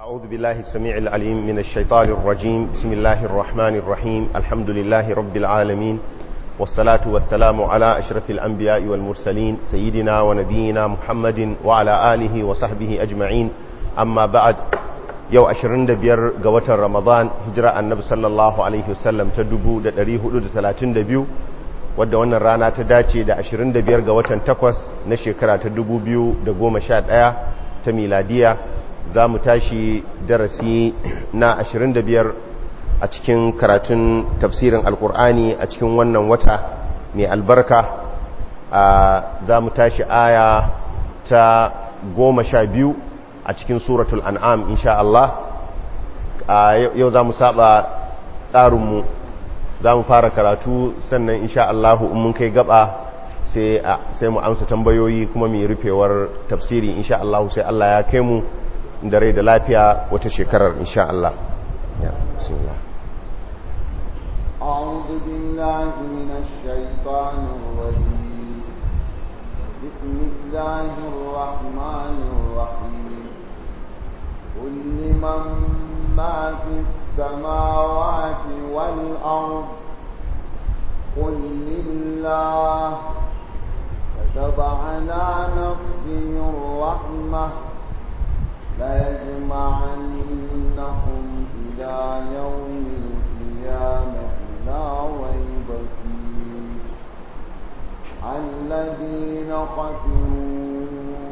أعوذ بالله السميع العليم من الشيطان الرجيم بسم الله الرحمن الرحيم الحمد لله رب العالمين والصلاة والسلام على أشرف الأنبياء والمرسلين سيدنا ونبينا محمد وعلى آله وصحبه أجمعين أما بعد yau 25 ga watan ramadan hijira annabi sallallahu alaihi wasallam ta 1432 wadda wannan rana ta dace da 25 ga watan 8 na shekara ta 2011 ta miladiya za mu tashi darasi na 25 a cikin karatun tafsirin alkur'ani a cikin wannan wata mai albarka za mu tashi aya ta 12 a cikin suratul an'am insha Allah yau za mu saba tsarinmu za mu fara karatu sannan insha Allah in mun kai gaba sai mu amsa tambayoyi kuma mai rufewar tafsiri insha Allah sai Allah ya kai mu da rai da lafiya wata shekarar insha Allah ya bismillah أعوذ بالله من الشيطان الرجيم بسم الله الرحمن الرحيم قل لمن ما في السماوات والأرض قل لله كتب على نفسه الرحمة ليجمعنكم إلى يوم القيامة لا ريب فيه الذين خسروا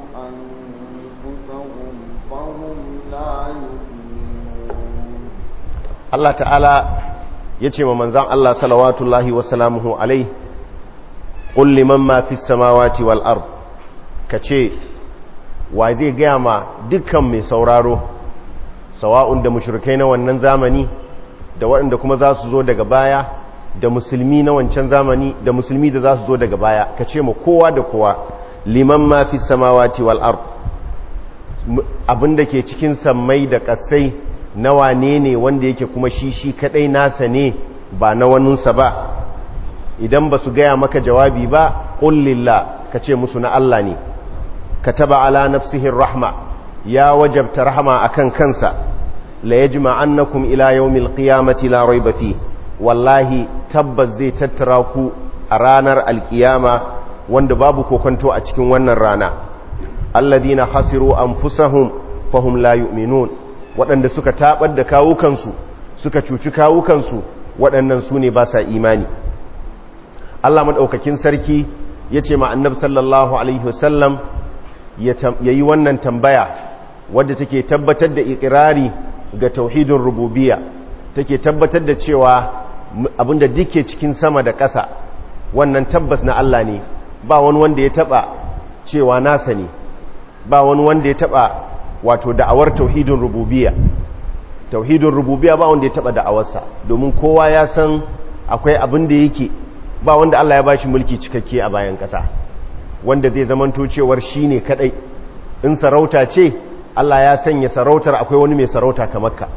أنفسهم فهم لا يؤمنون Allah ta'ala ya ce wa manzan Allah salawatullahi wasalamuhu alai ƙul liman ma fi samawati wal ard ka ce wa zai gaya ma dukkan mai sauraro sawa'un da mushrikai na wannan zamani da waɗanda kuma za su zo daga baya da musulmi na wancan zamani da musulmi da za su zo daga baya ka ce ma kowa da kowa liman ma fi samawati wal ard abinda ke cikin sammai da ƙasai na wane ne wanda yake kuma shi shi kadai nasa ne ba na waninsa ba idan ba su gaya maka jawabi ba ƙullilla ka ce musu na Allah ne ka taba ala nafsihin rahma ya wajabta rahama akan kansa la yajma annakum ila yawmil qiyamati la rayba fi wallahi tabbas zai tattara ku a ranar alkiyama wanda babu kokonto a cikin wannan rana alladhina khasiru anfusahum fahum la yu'minun waɗanda suka taɓar da kawukansu suka cuci kawukansu waɗannan su ne ba sa imani Allah maɗaukakin sarki ya ce ma'annab sallallahu Alaihi wasallam ya yi wannan tambaya wadda take tabbatar da ikirari ga tauhidin rububiya take tabbatar da cewa abinda duke cikin sama da ƙasa wannan tabbas na Allah ne ba wani wanda ya taɓa cewa nasa ne ba wani wanda ya taɓa wato da'awar tauhidin rububiya tauhidin rububiya ba wanda ya taba da'awarsa domin kowa ya san akwai abin da yake ba wanda Allah ya bashi mulki cikakke a bayan kasa wanda zai zamanto cewar shine kadai in sarauta ce Allah ya sanya sarautar akwai wani mai sarauta kamar ka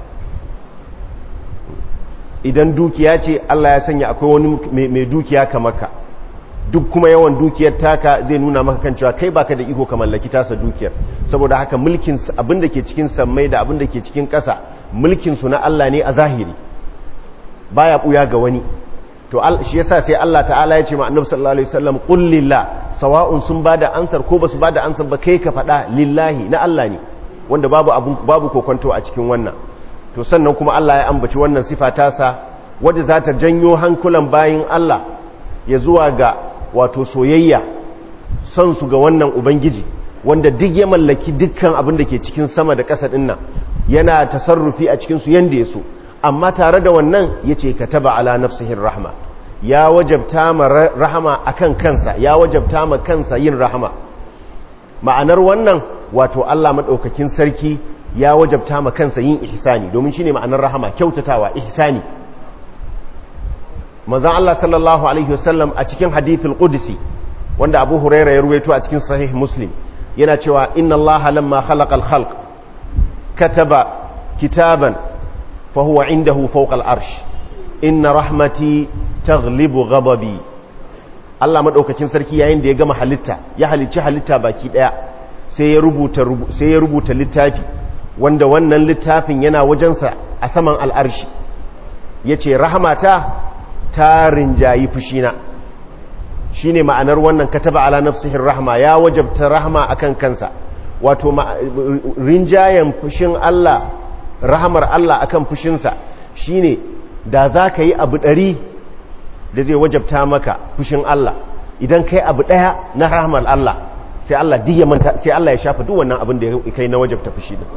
idan dukiya ce Allah ya sanya akwai wani mai dukiya kamar ka duk kuma yawan dukiyar taka zai nuna maka kan cewa kai baka da iko ka mallaki tasa dukiyar saboda haka mulkin abin da ke cikin sammai da abin da ke cikin ƙasa mulkin su na Allah ne a zahiri baya buya ga wani to shi yasa sai Allah ta'ala ya ce ma Annabi sallallahu alaihi wasallam qul lillah sawa'un sun bada ansar ko basu bada ansar ba kai ka faɗa lillahi na Allah ne wanda babu abu babu kokonto a cikin wannan to sannan kuma Allah ya ambaci wannan sifa tasa wadda za ta janyo hankulan bayin Allah ya zuwa ga wato soyayya son su ga wannan ubangiji wanda duk ya mallaki dukkan abin da ke cikin sama da ƙasa ɗin nan yana tasarrufi a cikinsu yadda ya so amma tare da wannan ya ce ka taba ala nafsihin rahama ya wajabta ma rahama a kan kansa ya wajabta ma kansa yin rahama ma'anar wannan wato allah maɗaukakin sarki ya wajabta ma kansa yin ihsani domin shi ne ma'anar rahama kyautatawa ihsani manzan Allah sallallahu Alaihi wasallam a cikin hadithul qudsi wanda abu huraira ya ruwaito a cikin sahih muslim yana cewa inna Allah lamma khalaqal khalq kataba kitaban fa huwa indahu fawqa al-arsh inna rahmati taghlibu ghadabi Allah madaukakin sarki yayin da ya gama halitta ya halicci halitta baki daya sai ya rubuta sai ya rubuta littafi wanda wannan littafin yana wajensa a saman al'arshi ya ce rahamata ta rinjayi fushina shi ne ma'anar wannan kataba ala nafsihin rahama ya wajabta rahama akan kansa wato rinjayen fushin Allah rahamar Allah akan fushinsa shi ne da za ka yi abu ɗari da zai wajabta maka fushin Allah idan kai abu ɗaya na rahamar Allah sai Allah diya manta sai Allah ya shafa duk wannan abin da ya kai na wajabta fushi din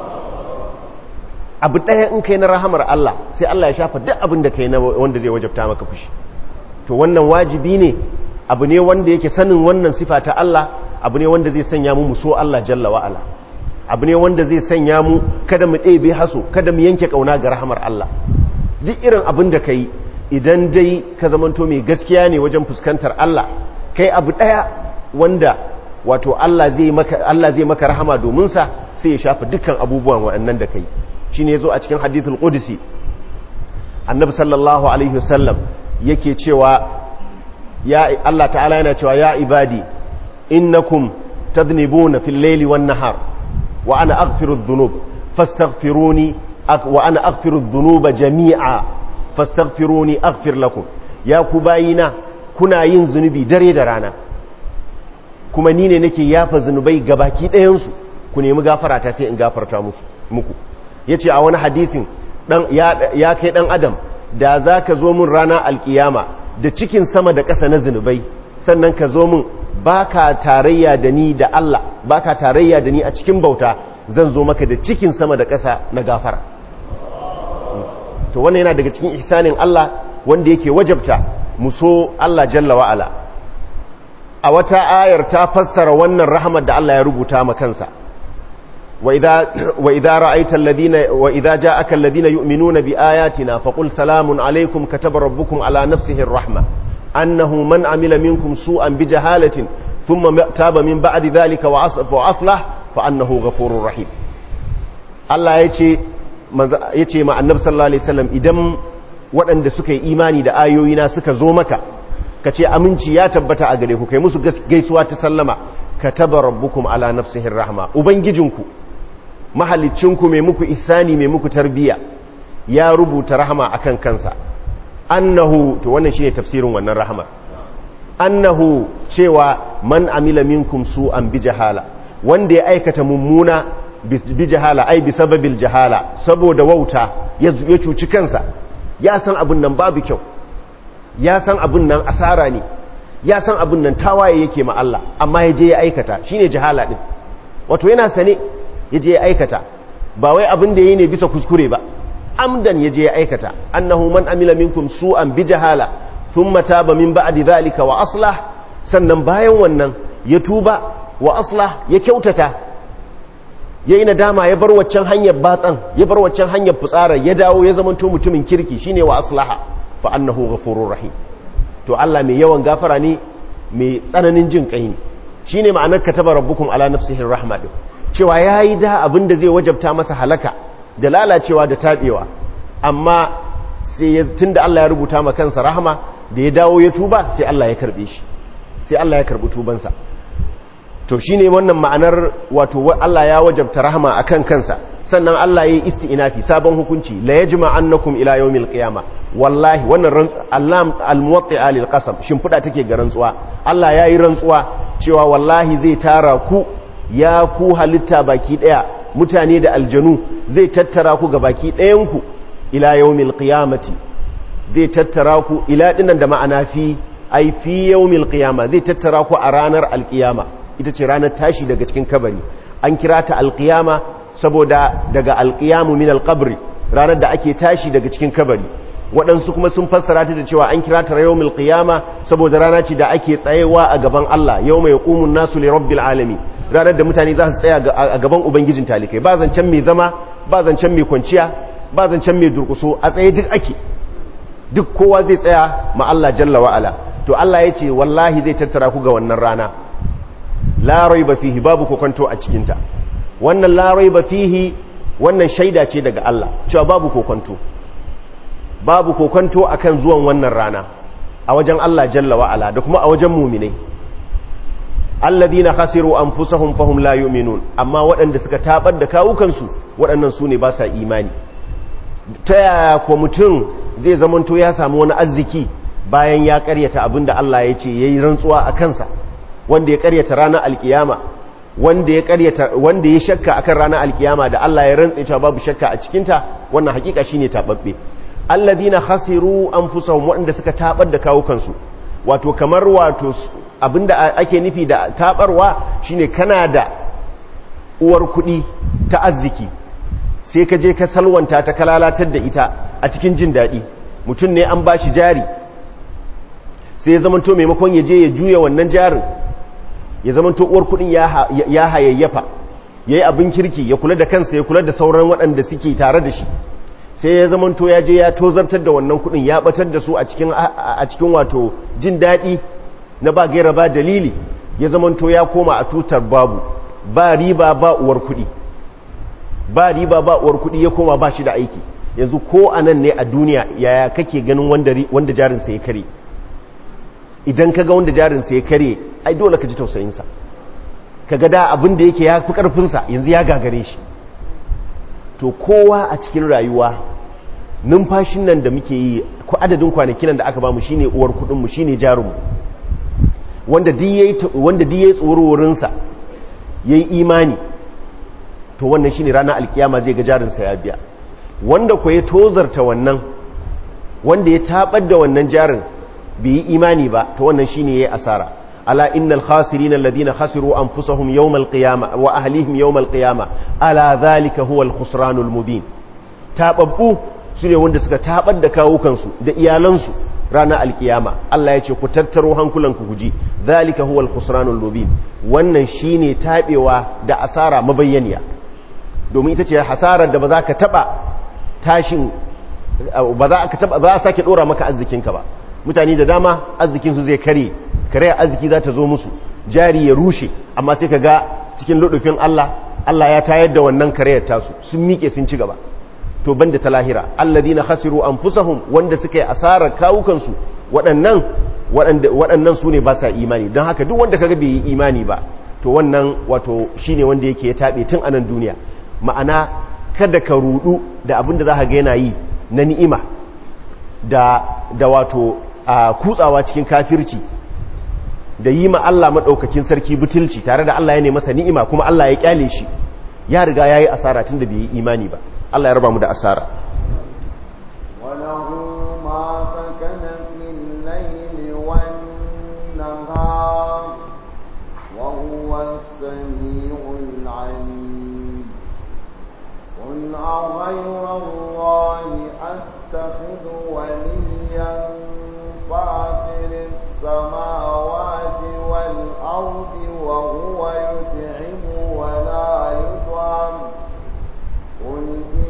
abu ɗaya in kai na rahamar Allah sai Allah ya shafa duk abin da kai na wanda zai wajabta maka fushi to wannan wajibi ne abu ne wanda yake sanin wannan sifa ta Allah abu ne wanda zai sanya mu so Allah jalla wa ala abu ne wanda zai sanya mu kada mu ɗebe haso kada mu yanke kauna ga rahamar Allah duk irin abin da kai idan dai ka zamanto mai gaskiya ne wajen fuskantar Allah kai abu ɗaya wanda wato Allah zai maka Allah zai maka rahama domin sa sai ya shafa dukkan abubuwan waɗannan da kai shine yazo a cikin hadithul qudsi annabi sallallahu alaihi wasallam yake cewa ya Allah ta'ala yana cewa ya ibadi innakum tadhnibuna fil layli wan nahar wa ana aghfiru dhunub fastaghfiruni wa ana aghfiru dhunuba jami'a fastaghfiruni aghfir lakum ya ku bayina kuna yin zunubi dare da rana kuma ni ne nake yafa zunubai gabaki ɗayan su ku nemi gafara ta sai in gafarta musu muku yace a wani hadisin dan ya kai dan adam da zaka zo mun rana alkiyama da cikin sama da ƙasa na zunubai sannan ka zo min ba ka tarayya da ni da Allah ba ka tarayya da ni a cikin bauta zan zo maka da cikin sama da ƙasa na gafara to wannan yana daga cikin ihsanin Allah wanda yake wajabta mu so Allah jalla wa'ala a wata ayar ta fassara wannan rahamar da Allah ya rubuta ma kansa wa idza ra'aita alladhina wa idza ja'aka alladhina yu'minuna bi ayatina faqul salamun alaykum kataba rabbukum ala nafsihi ar-rahma annahu man amila minkum su'an bi jahalatin thumma taba min ba'di dhalika wa aslah fa annahu ghafurur rahim Allah yace yace ma annabi sallallahu alaihi wasallam idan waɗanda suka yi imani da ayoyina suka zo maka ka ce aminci ya tabbata a gare ku kai musu gaisuwa ta sallama kataba rabbukum ala nafsihi rahma ubangijinku mahalicinku mai muku ihsani mai muku tarbiya ya rubuta rahama akan kansa annahu to wannan shine tafsirin wannan rahama annahu cewa man amila minkum su'an bi jahala wanda ya aikata mummuna bi jahala ai bi sababil jahala saboda wauta ya cuci kansa ya san abin nan babu kyau ya san abin nan asara ne ya san abin nan tawaye yake ma Allah amma ya je ya aikata shine jahala din wato yana sane ya je ya aikata ba wai abin da yayi ne bisa kuskure ba amdan ya je ya aikata annahu man amila minkum su'an bi jahala thumma taba min ba'di dhalika wa aslah sannan bayan wannan ya tuba wa aslah ya kyautata yayi nadama ya bar waccan hanyar batsan ya bar waccan hanyar fitsara ya dawo ya zamanto mutumin kirki shine wa aslaha fa annahu ghafurur rahim to Allah mai yawan gafara ne mai tsananin jin kai ne shine ma'anar kataba rabbukum ala nafsihi rahma din cewa yayi da abin da zai wajabta masa halaka da lalacewa da tabewa amma sai tunda Allah ya rubuta ma kansa rahama da ya dawo ya tuba sai Allah ya karbe shi sai Allah ya karbi tubansa to shine wannan ma'anar wato Allah ya wajabta rahama akan kansa sannan Allah ya yi isti'inafi sabon hukunci la yajma annakum ila yawmil qiyama wallahi wannan allam almuwatti'a lil qasam shimfida take ga rantsuwa Allah ya yi rantsuwa cewa wallahi zai tara ku ya ku halitta baki daya mutane da aljanu zai tattara ku ga baki dayan ku ila yawmil qiyamati zai tattara ku ila dinan da ma'ana fi ai fi yawmil qiyama zai tattara ku a ranar alqiyama ita ce ranar tashi daga cikin kabari an kira ta alqiyama saboda daga alqiyamu min alqabri ranar da ake tashi daga cikin kabari waɗansu kuma sun fassara ta da cewa an kira ta yawmul qiyama saboda rana ce da ake tsayewa a gaban Allah yawma yaqumun nasu li rabbil alamin ranar da mutane za su tsaya a gaban ubangijin talikai ba zancen mai zama ba zancen mai kwanciya ba zancen mai durkuso a tsaye duk ake duk kowa zai tsaya ma Allah jalla wa ala to Allah ya ce wallahi zai tattara ku ga wannan rana la raiba fihi babu kokonto a cikin ta wannan la raiba fihi wannan shaida ce daga Allah cewa babu kokonto babu kokonto akan zuwan wannan rana a wajen Allah jalla wa'ala da kuma a wajen muminai alladhina khasiru anfusahum fahum la yu'minun amma waɗanda suka tabar da kawukansu waɗannan su ne ba sa imani ta yaya ko mutum zai zamanto ya samu wani arziki bayan ya karyata abinda Allah ya ce yayi rantsuwa a kansa wanda ya karyata ranar alkiyama wanda ya karyata wanda ya shakka akan ranar alkiyama da Allah ya rantsa cewa babu shakka a cikin ta wannan hakika shine tababbe alladhina khasiru anfusahum waɗanda suka tabar da kawukansu wato kamar wato abinda ake nufi da tabarwa shine kana da uwar kuɗi ta arziki sai ka je ka salwanta ta kalalatar da ita a cikin jin daɗi mutum ne an ba shi jari sai ya zamanto maimakon ya je ya juya wannan jarin ya zamanto uwar kuɗin ya hayayyafa ya yi abin kirki ya kula da kansa ya kula da sauran waɗanda suke tare da shi sai ya zamanto ya je ya tozartar da wannan kuɗin ya batar da su a cikin wato jin daɗi na ba gaira ba dalili ya zamanto ya koma a tutar babu ba riba ba uwar kuɗi ba riba ba uwar kuɗi ya koma ba shi da aiki yanzu ko a nan ne a duniya yaya kake ganin wanda jarinsa ya kare idan ka ga wanda jarinsa ya kare ai dole ka ji tausayinsa ka ga da abin da yake ya fi ƙarfinsa yanzu ya gagare shi to kowa a cikin rayuwa numfashin nan da muke yi ko adadin kwanakin nan da aka bamu shine uwar kuɗinmu shine jarinmu wanda duk yayi tsororinsa yayi imani to wannan shine ranar alkiyama zai ga jarinsa ya biya wanda ko ya tozarta wannan wanda ya tabar da wannan jarin bai yi imani ba to wannan shine yayi asara ala innal khasirina alladhina khasiru anfusahum yawmal qiyamah wa ahlihim yawmal qiyamah ala dhalika huwal khusranul mubin tababbu sune wanda suka tabar da kawukansu da iyalansu ranar alkiyama Allah ya ce ku tattaro hankulanku guji dhalika huwal khusranul mubin wannan shine tabewa da asara mabayyaniya domin ita ce hasarar da ba za ka taba tashin ba za ka taba ba za a sake dora maka arzikinka ba mutane da dama arzikinsu zai kare kare arziki za ta zo musu jari ya rushe amma sai ka ga cikin ludufin Allah Allah ya tayar da wannan karayar tasu sun miƙe sun ci gaba to banda ta lahira alladhina khasiru anfusahum wanda suka yi asarar kawukansu waɗannan waɗannan su ne ba sa imani don haka duk wanda kaga bai yi imani ba to wannan wato shine wanda yake ya taɓe tun anan duniya ma'ana kada ka rudu da abin da za ka ga yana yi na ni'ima da da wato a kutsawa cikin kafirci da yi ma Allah maɗaukakin sarki butulci tare da Allah ya ne masa ni'ima kuma Allah ya kyale shi ya riga ya yi asara tun da bai yi imani ba Allah ya raba mu da asara وله ما سكن في الليل والنهار وهو السميع العليم قل أغير الله أتخذ وليا فاطر السماوات والأرض وهو يطعم ولا يطعم قل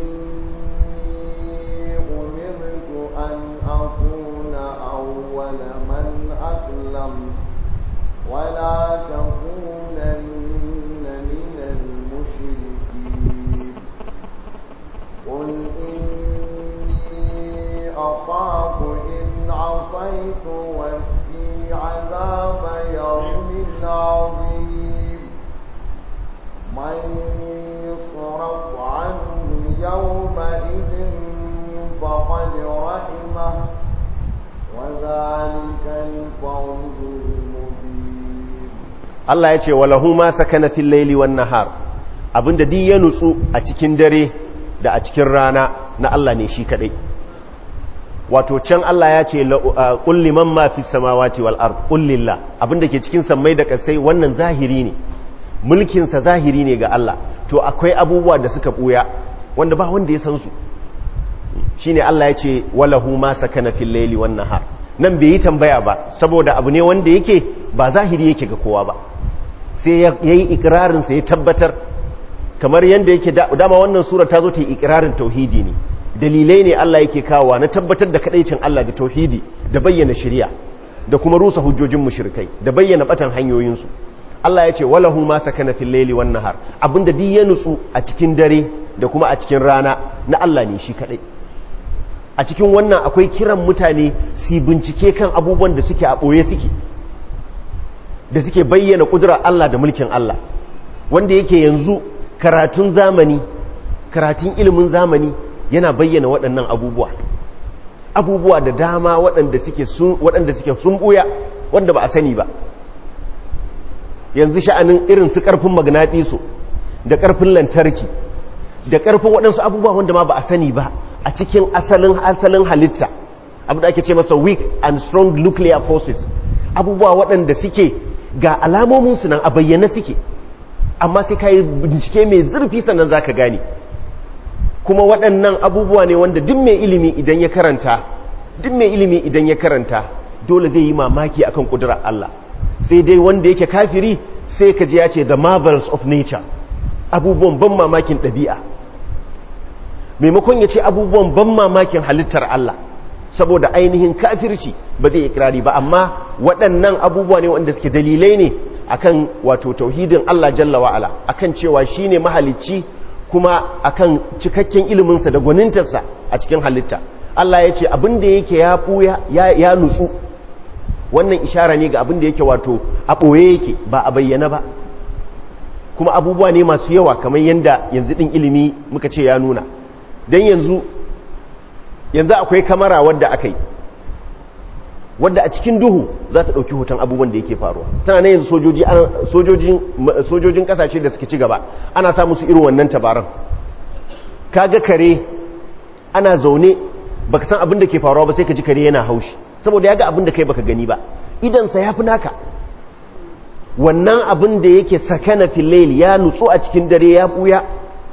إني أمرت أن أكون أول من أسلم ولا تكونن من المشركين قل إني أخاف إن عصيت ربي عذاب يوم عظيم من يصرف عنه يومئذ فقد رحمه وذلك الفوز المبين Allah ya ce walahu ma sakana fil laili wan nahar abinda duk ya nutsu a cikin dare da a cikin rana na Allah ne shi kadai wato can Allah ya ce qul liman ma fis samawati wal ard qul lillah abinda ke cikin sammai da kasai wannan zahiri ne mulkin sa zahiri ne ga Allah to akwai abubuwa da suka buya wanda ba wanda ya san su shine Allah ya ce walahu ma sakana fil laili wan nahar nan bai yi tambaya ba saboda abu ne wanda yake ba zahiri yake ga kowa ba sai ya yi ikirarin sa ya tabbatar kamar yanda yake dama wannan sura ta zo ta yi ikirarin tauhidi ne dalilai ne Allah yake kawowa na tabbatar da kadaicin Allah da tauhidi da bayyana shari'a da kuma rusa hujjojin mushrikai da bayyana batan hanyoyinsu Allah ya ce walahu ma sakana fil laili wan nahar abinda duk ya nutsu a cikin dare da kuma a cikin rana na Allah ne shi kadai a cikin wannan akwai kiran mutane su bincike kan abubuwan da suke a ɓoye suke da suke bayyana ƙudurar Allah da mulkin Allah wanda yake yanzu karatun zamani karatun ilimin zamani yana bayyana waɗannan abubuwa abubuwa da dama waɗanda suke sun waɗanda suke sun buya wanda ba a sani ba yanzu sha'anin irin su ƙarfin magnatiso da ƙarfin lantarki da ƙarfin waɗansu abubuwa wanda ma ba a sani ba a cikin asalin asalin halitta abu da ake ce masa weak and strong nuclear forces abubuwa waɗanda suke ga alamominsu nan a bayyana suke amma sai ka yi bincike mai zurfi sannan za ka gane kuma waɗannan abubuwa ne wanda duk mai ilimi idan ya karanta duk mai ilimi idan ya karanta dole zai yi mamaki akan ƙudurar Allah sai dai wanda yake kafiri sai ka ji ya ce the marvels of nature abubuwan ban mamakin ɗabi'a maimakon ya ce abubuwan ban mamakin halittar Allah saboda ainihin kafirci ba zai ikirari ba amma waɗannan abubuwa ne wanda suke dalilai ne akan wato tauhidin Allah jalla wa'ala akan cewa shine mahalicci kuma akan cikakken iliminsa da gwanintarsa a cikin halitta Allah ya ce abin da yake ya ɓuya ya nutsu wannan ishara ne ga abin da yake wato a ɓoye yake ba a bayyana ba kuma abubuwa ne masu yawa kamar yadda yanzu ɗin ilimi muka ce ya nuna don yanzu yanzu akwai kamara wadda aka yi wadda a cikin duhu za ta ɗauki hoton abubuwan da yake faruwa tana na yanzu sojojin ƙasashe da suke ci gaba ana sa musu irin wannan tabaran kaga kare ana zaune baka san abin da ke faruwa ba sai ka ji kare yana haushi saboda ya ga abin da kai baka gani ba idansa ya fi naka wannan abin da yake sakana filail ya nutsu a cikin dare ya buya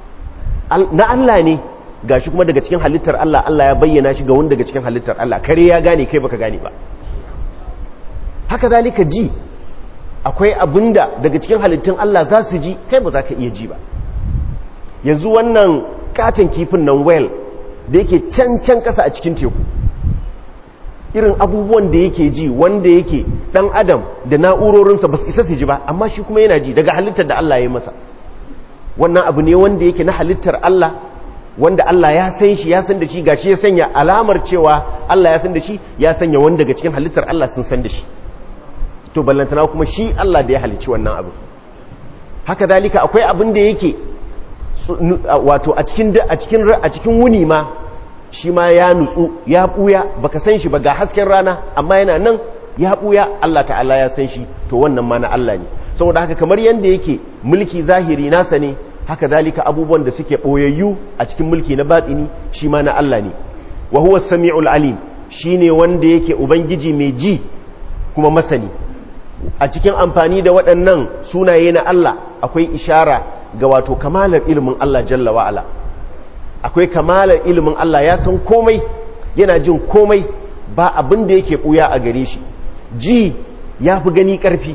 na Allah ne gashi kuma daga cikin halittar Allah Allah ya bayyana shi ga wani daga cikin halittar Allah kare ya gane kai baka gane ba haka zalika ji akwai abinda daga cikin halittun Allah za su ji kai ba za ka iya ji ba yanzu wannan katon kifin nan well da yake can can kasa a cikin teku irin abubuwan da yake ji wanda yake dan adam da na'urorinsa ba su isa su ji ba amma shi kuma yana ji daga halittar da Allah ya yi masa wannan abu ne wanda yake na halittar Allah wanda Allah ya san shi ya san da shi gashi ya sanya alamar cewa Allah ya san da shi ya sanya wanda daga cikin halittar Allah sun san da shi to ballantana kuma shi Allah da ya halicci wannan abu haka dalika akwai abin da yake wato a cikin a cikin a cikin wuni ma shi ma ya nutsu ya buya baka san shi ba ga hasken rana amma yana nan ya buya Allah ta'ala ya san shi to wannan ma na Allah ne saboda haka kamar yanda yake mulki zahiri nasa ne haka dalika abubuwan da suke boyayyu a cikin mulki na batini shi ma na Allah ne wa huwa samiul alim shine wanda yake ubangiji mai ji kuma masani a cikin amfani da waɗannan sunaye na Allah akwai ishara ga wato kamalar ilimin Allah jalla wa'ala akwai kamalar ilimin Allah ya san komai yana jin komai ba abin da yake ɓuya a gare shi ji ya fi gani ƙarfi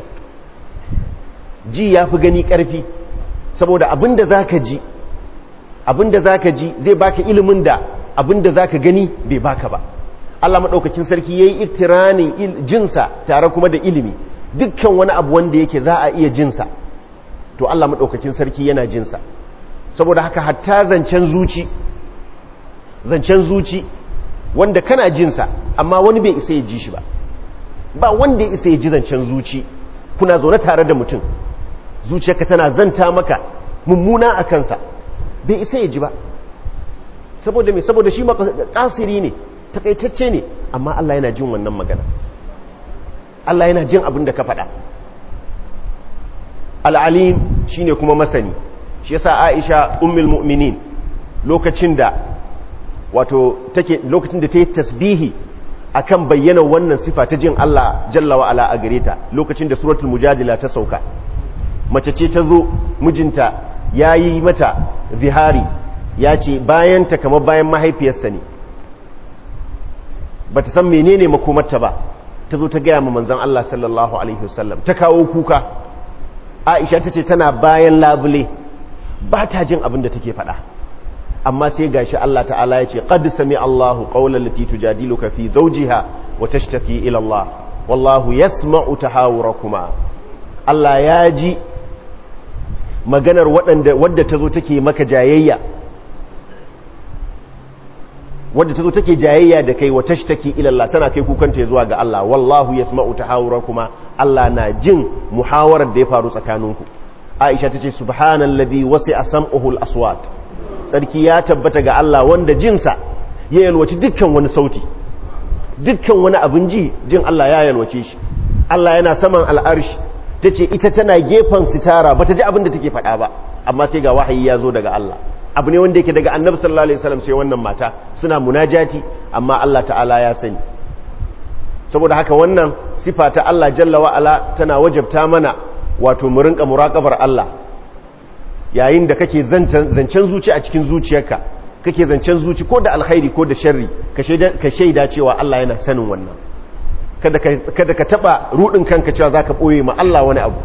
ji ya fi gani ƙarfi saboda abin da za ka ji abin da za ka ji zai baka ilimin da abin da za ka gani bai baka ba Allah maɗaukakin sarki ya yi iktiranin jinsa tare kuma da ilimi dukkan wani abu wanda yake za a iya jinsa to Allah maɗaukakin sarki yana jinsa saboda haka hatta zancen zuci zancen zuci wanda kana jinsa amma wani bai isa ya ji shi ba ba wanda ya isa ya ji zancen zuci kuna zaune tare da mutum zuciyarka tana zanta maka mummuna a kansa bai isa ya ji ba saboda me saboda shi kasiri ne takaitacce ne amma Allah yana jin wannan magana Allah yana jin abin da ka faɗa al'alim shi ne kuma masani shi yasa aisha ummul mu'minin lokacin da wato take lokacin da ta yi tasbihi akan bayyana wannan sifa ta jin Allah jalla wa ala a gare ta lokacin da suratul mujadila ta sauka mace ce ta zo mijinta ya yi mata zihari ya ce bayan ta kamar bayan mahaifiyarsa ne ba ta san menene makomarta ba ta zo ta gaya ma manzan Allah sallallahu alaihi wasallam ta kawo kuka aisha ta ce tana bayan labule ba ta jin abin da take faɗa amma sai gashi Allah ta'ala ya ce qad sami Allahu qawlan lati tujadiluka fi zawjiha wa tashtaki ila Allah wallahu yasma'u tahawurakuma Allah ya ji maganar waɗanda wadda ta zo take maka jayayya wadda ta zo take jayayya da kai wa tashtaki ila Allah tana kai kukanta zuwa ga Allah wallahu yasma'u tahawurakuma Allah na jin muhawarar da ya faru tsakaninku Aisha tace subhanallazi wasi'a sam'uhu al-aswat sarki ya tabbata ga Allah wanda jinsa ya yalwaci dukkan wani sauti dukkan wani abin ji jin Allah ya yalwace shi Allah yana saman al'arshi tace ita tana gefen sitara bata ji abin da take faɗa ba amma sai ga wahayi ya zo daga Allah abu ne wanda yake daga annabi sallallahu alaihi wasallam sai wannan mata suna munajati amma Allah ta'ala ya sani saboda haka wannan sifa ta Allah jalla wa ala tana wajabta mana wato mu rinka muraqabar Allah yayin da kake zancen zuci a cikin zuciyarka kake zancen zuci ko da alkhairi ko da sharri ka shaida cewa Allah yana sanin wannan kada ka kada ka taba rudin kanka cewa zaka boye ma Allah wani abu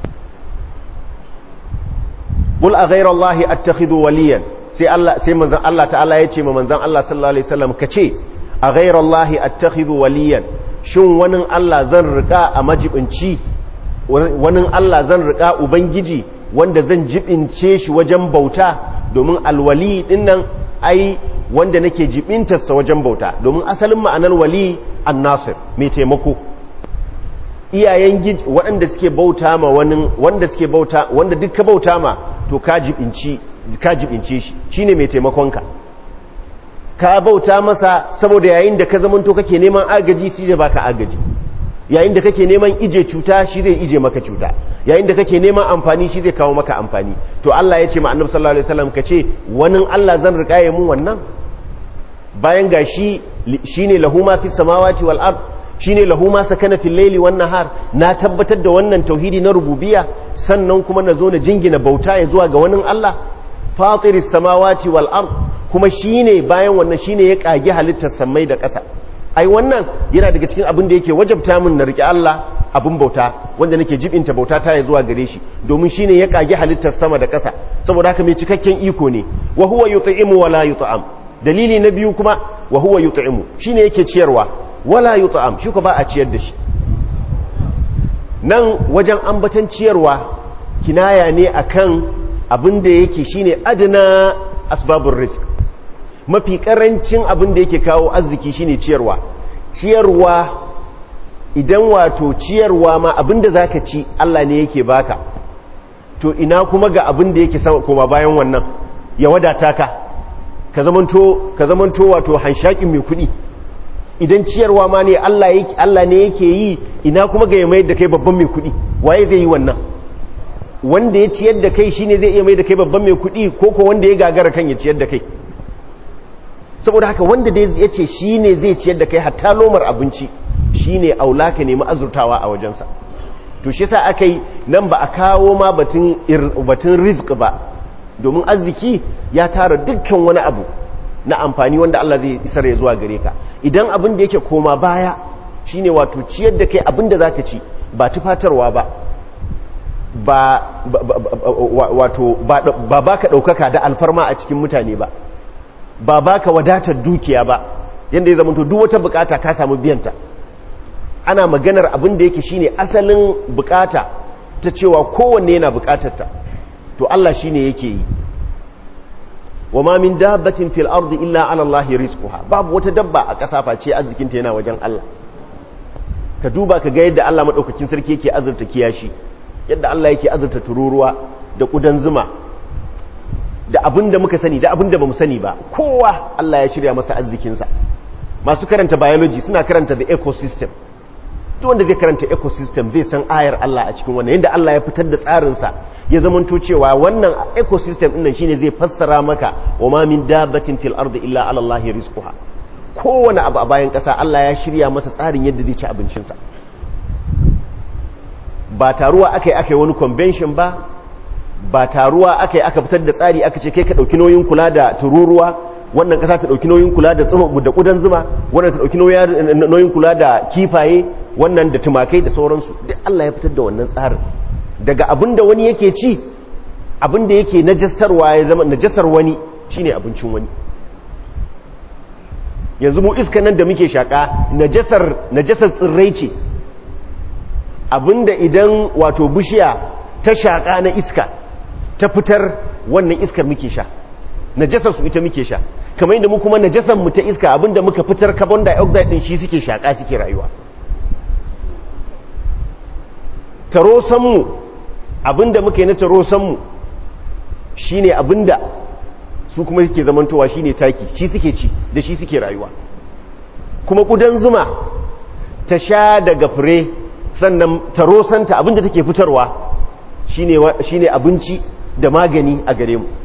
qul a ghayra allahi attakhidhu waliyan sai Allah sai manzon Allah ta'ala yace ma manzon Allah sallallahu alaihi wasallam kace a ghayra allahi attakhidhu waliyan shin wani Allah zan rika a majibinci wani Allah zan rika ubangiji wanda zan jibince shi wajen bauta domin alwali dinnan ai wanda nake jibintarsa wajen bauta domin asalin ma'anar wali annasir mai taimako iyayen giji waɗanda suke bauta ma wani wanda suke bauta wanda duk ka bauta ma to ka jibinci ka jibince shi shine mai taimakonka ka bauta masa saboda yayin da ka zamanto kake neman agaji shi zai baka agaji yayin da kake neman ije cuta shi zai ije maka cuta yayin da kake neman amfani shi zai kawo maka amfani to Allah ya ce ma annabi sallallahu alaihi wasallam kace wani Allah zan rika ya mun wannan bayan gashi shine lahu ma fis samawati wal ard shine lahu ma sakana fil layli wan nahar na tabbatar da wannan tauhidi na rububiyya sannan kuma na zo na jingina bauta ya zuwa ga wani Allah fatiris samawati wal ard kuma shine bayan wannan shine ya kage halittar samai da ƙasa ai wannan yana daga cikin abin da yake wajabta min na rike Allah abin bauta wanda nake jibinta bauta ta ya zuwa gare shi domin shine ya kage halittar sama da ƙasa saboda haka mai cikakken iko ne wa huwa yut'imu wa la yut'am dalili na biyu kuma wa huwa yut'imu shine yake ciyarwa wala yut'am shi ko ba a ciyar da shi nan wajen ambatan ciyarwa kinaya ne akan abin da yake shine adna asbabur rizq mafi karancin abin da yake kawo arziki shine ciyarwa ciyarwa idan wato ciyarwa ma abin da zaka ci Allah ne yake baka to ina kuma ga abin da yake sama koma bayan wannan ya wadata ka ka zamanto ka zamanto wato hanshakin mai kuɗi idan ciyarwa ma ne Allah yake Allah ne yake yi ina kuma ga ya mai da kai babban mai kuɗi waye zai yi wannan wanda ya ciyar da kai shine zai iya mai da kai babban mai kuɗi ko ko wanda ya gagara kan ya ciyar da kai saboda haka wanda da ya ce shi ne zai ciyar da kai hatta lomar abinci shi ne aula ka nemi azurtawa a wajensa to shi sa aka yi nan ba a kawo ma batun rizq ba domin arziki ya tara dukkan wani abu na amfani wanda Allah zai isar ya zuwa gare ka idan abin da yake koma baya shine wato ciyar da kai abin da zaka ci ba tufatarwa ba ba wato ba baka daukaka da alfarma a cikin mutane ba ba baka wadatar dukiya ba yanda ya zamanto duk wata bukata ka samu biyanta ana maganar abin da yake shine asalin bukata ta cewa kowanne yana bukatarta to Allah shine yake yi wa ma min dabbatin fil ardi illa ala Allah rizquha babu wata dabba a ƙasa face arzikinta yana wajen Allah ka duba ka ga yadda Allah madaukakin sarki yake azurta kiyashi yadda Allah yake azurta tururuwa da kudan zuma da abin da muka sani da abin da ba mu sani ba kowa Allah ya shirya masa arzikinsa masu karanta biology suna karanta the ecosystem duk wanda zai karanta ecosystem zai san ayar Allah a cikin wannan yadda Allah ya fitar da tsarinsa ya zamanto cewa wannan ecosystem ɗin nan shine zai fassara maka wa ma min dabbatin fil ardi illa ala Allah rizquha kowane abu a bayan ƙasa Allah ya shirya masa tsarin yadda zai ci abincinsa ba taruwa aka yi aka yi wani convention ba ba taruwa aka yi aka fitar da tsari aka ce kai ka ɗauki nauyin kula da tururuwa wannan ƙasa ta ɗauki nauyin kula da tsiro da ƙudan zuma wannan ta ɗauki nauyin kula da kifaye wannan da tumakai da sauransu duk Allah ya fitar da wannan tsarin daga abin da wani yake ci abin da yake najastarwa ya zama najasar wani shine abincin wani yanzu mu iska nan da muke shaƙa najasar najasar tsirrai ce abinda idan wato bishiya ta shaƙa na iska ta fitar wannan iskar muke sha najasar su ita muke sha kamar yadda mu kuma najasan mu ta iska abinda muka fitar carbon dioxide din shi suke shaka suke rayuwa tarosan mu abinda muka yi na tarosan mu shine abinda su kuma suke zamantowa shine taki shi suke ci da shi suke rayuwa kuma kudan zuma ta sha daga fure sannan tarosanta abinda take fitarwa shine abinci da magani a gare mu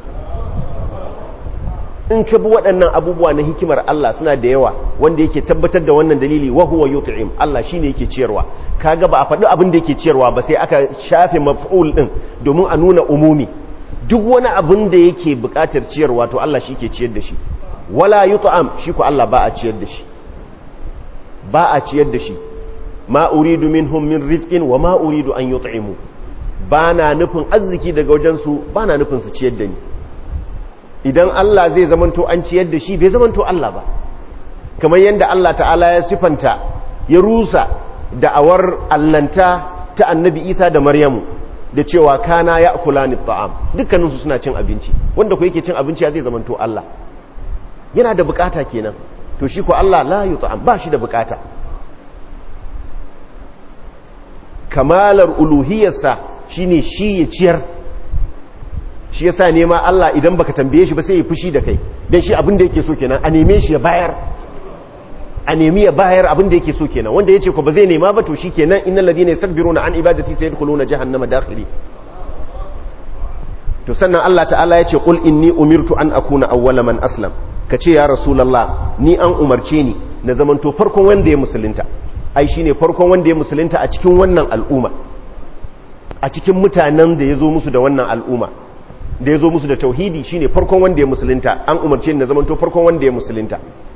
in ka bi waɗannan abubuwa na hikimar Allah suna da yawa wanda yake tabbatar da wannan dalili wa huwa yut'im Allah shine yake ciyarwa kaga ba a faɗi abin da yake ciyarwa ba sai aka shafe maf'ul din domin a nuna umumi duk wani abin da yake buƙatar ciyarwa to Allah shi ke ciyar da shi wala yut'am shi ko Allah ba a ciyar da shi ba a ciyar da shi ma uridu minhum min rizqin wa ma uridu an yut'imu ba na nufin arziki daga wajensu ba na nufin su ciyar da ni idan Allah zai zamanto an ciyar da shi bai zamanto Allah ba kamar yadda Allah ta'ala ya sifanta ya rusa da'awar allanta ta annabi isa da maryamu da cewa kana ya kula ni ta'am dukkaninsu suna cin abinci wanda ku yake cin abinci ya zai zamanto Allah yana da bukata kenan to shi ko Allah la yut'am ba shi da bukata kamalar uluhiyarsa shine shi ya ciyar shi yasa nema Allah idan baka tambaye shi ba sai ya fushi da kai dan shi abin da yake so kenan a neme shi ya bayar a nemi ya bayar abin da yake so kenan wanda yace ko ba zai nema ba to shikenan innal ladina yastakbiruna an ibadati sayadkhuluna jahannama dakhili to sannan Allah ta'ala yace qul inni umirtu an akuna awwala man aslam kace ya rasulullah ni an umarce ni na zamanto farkon wanda ya musulunta ai shine farkon wanda ya musulunta a cikin wannan al'umma a cikin mutanen da ya zo musu da wannan al'umma da ya zo musu da tauhidi shine farkon wanda ya musulunta an umarce na zamanto farkon wanda ya musulunta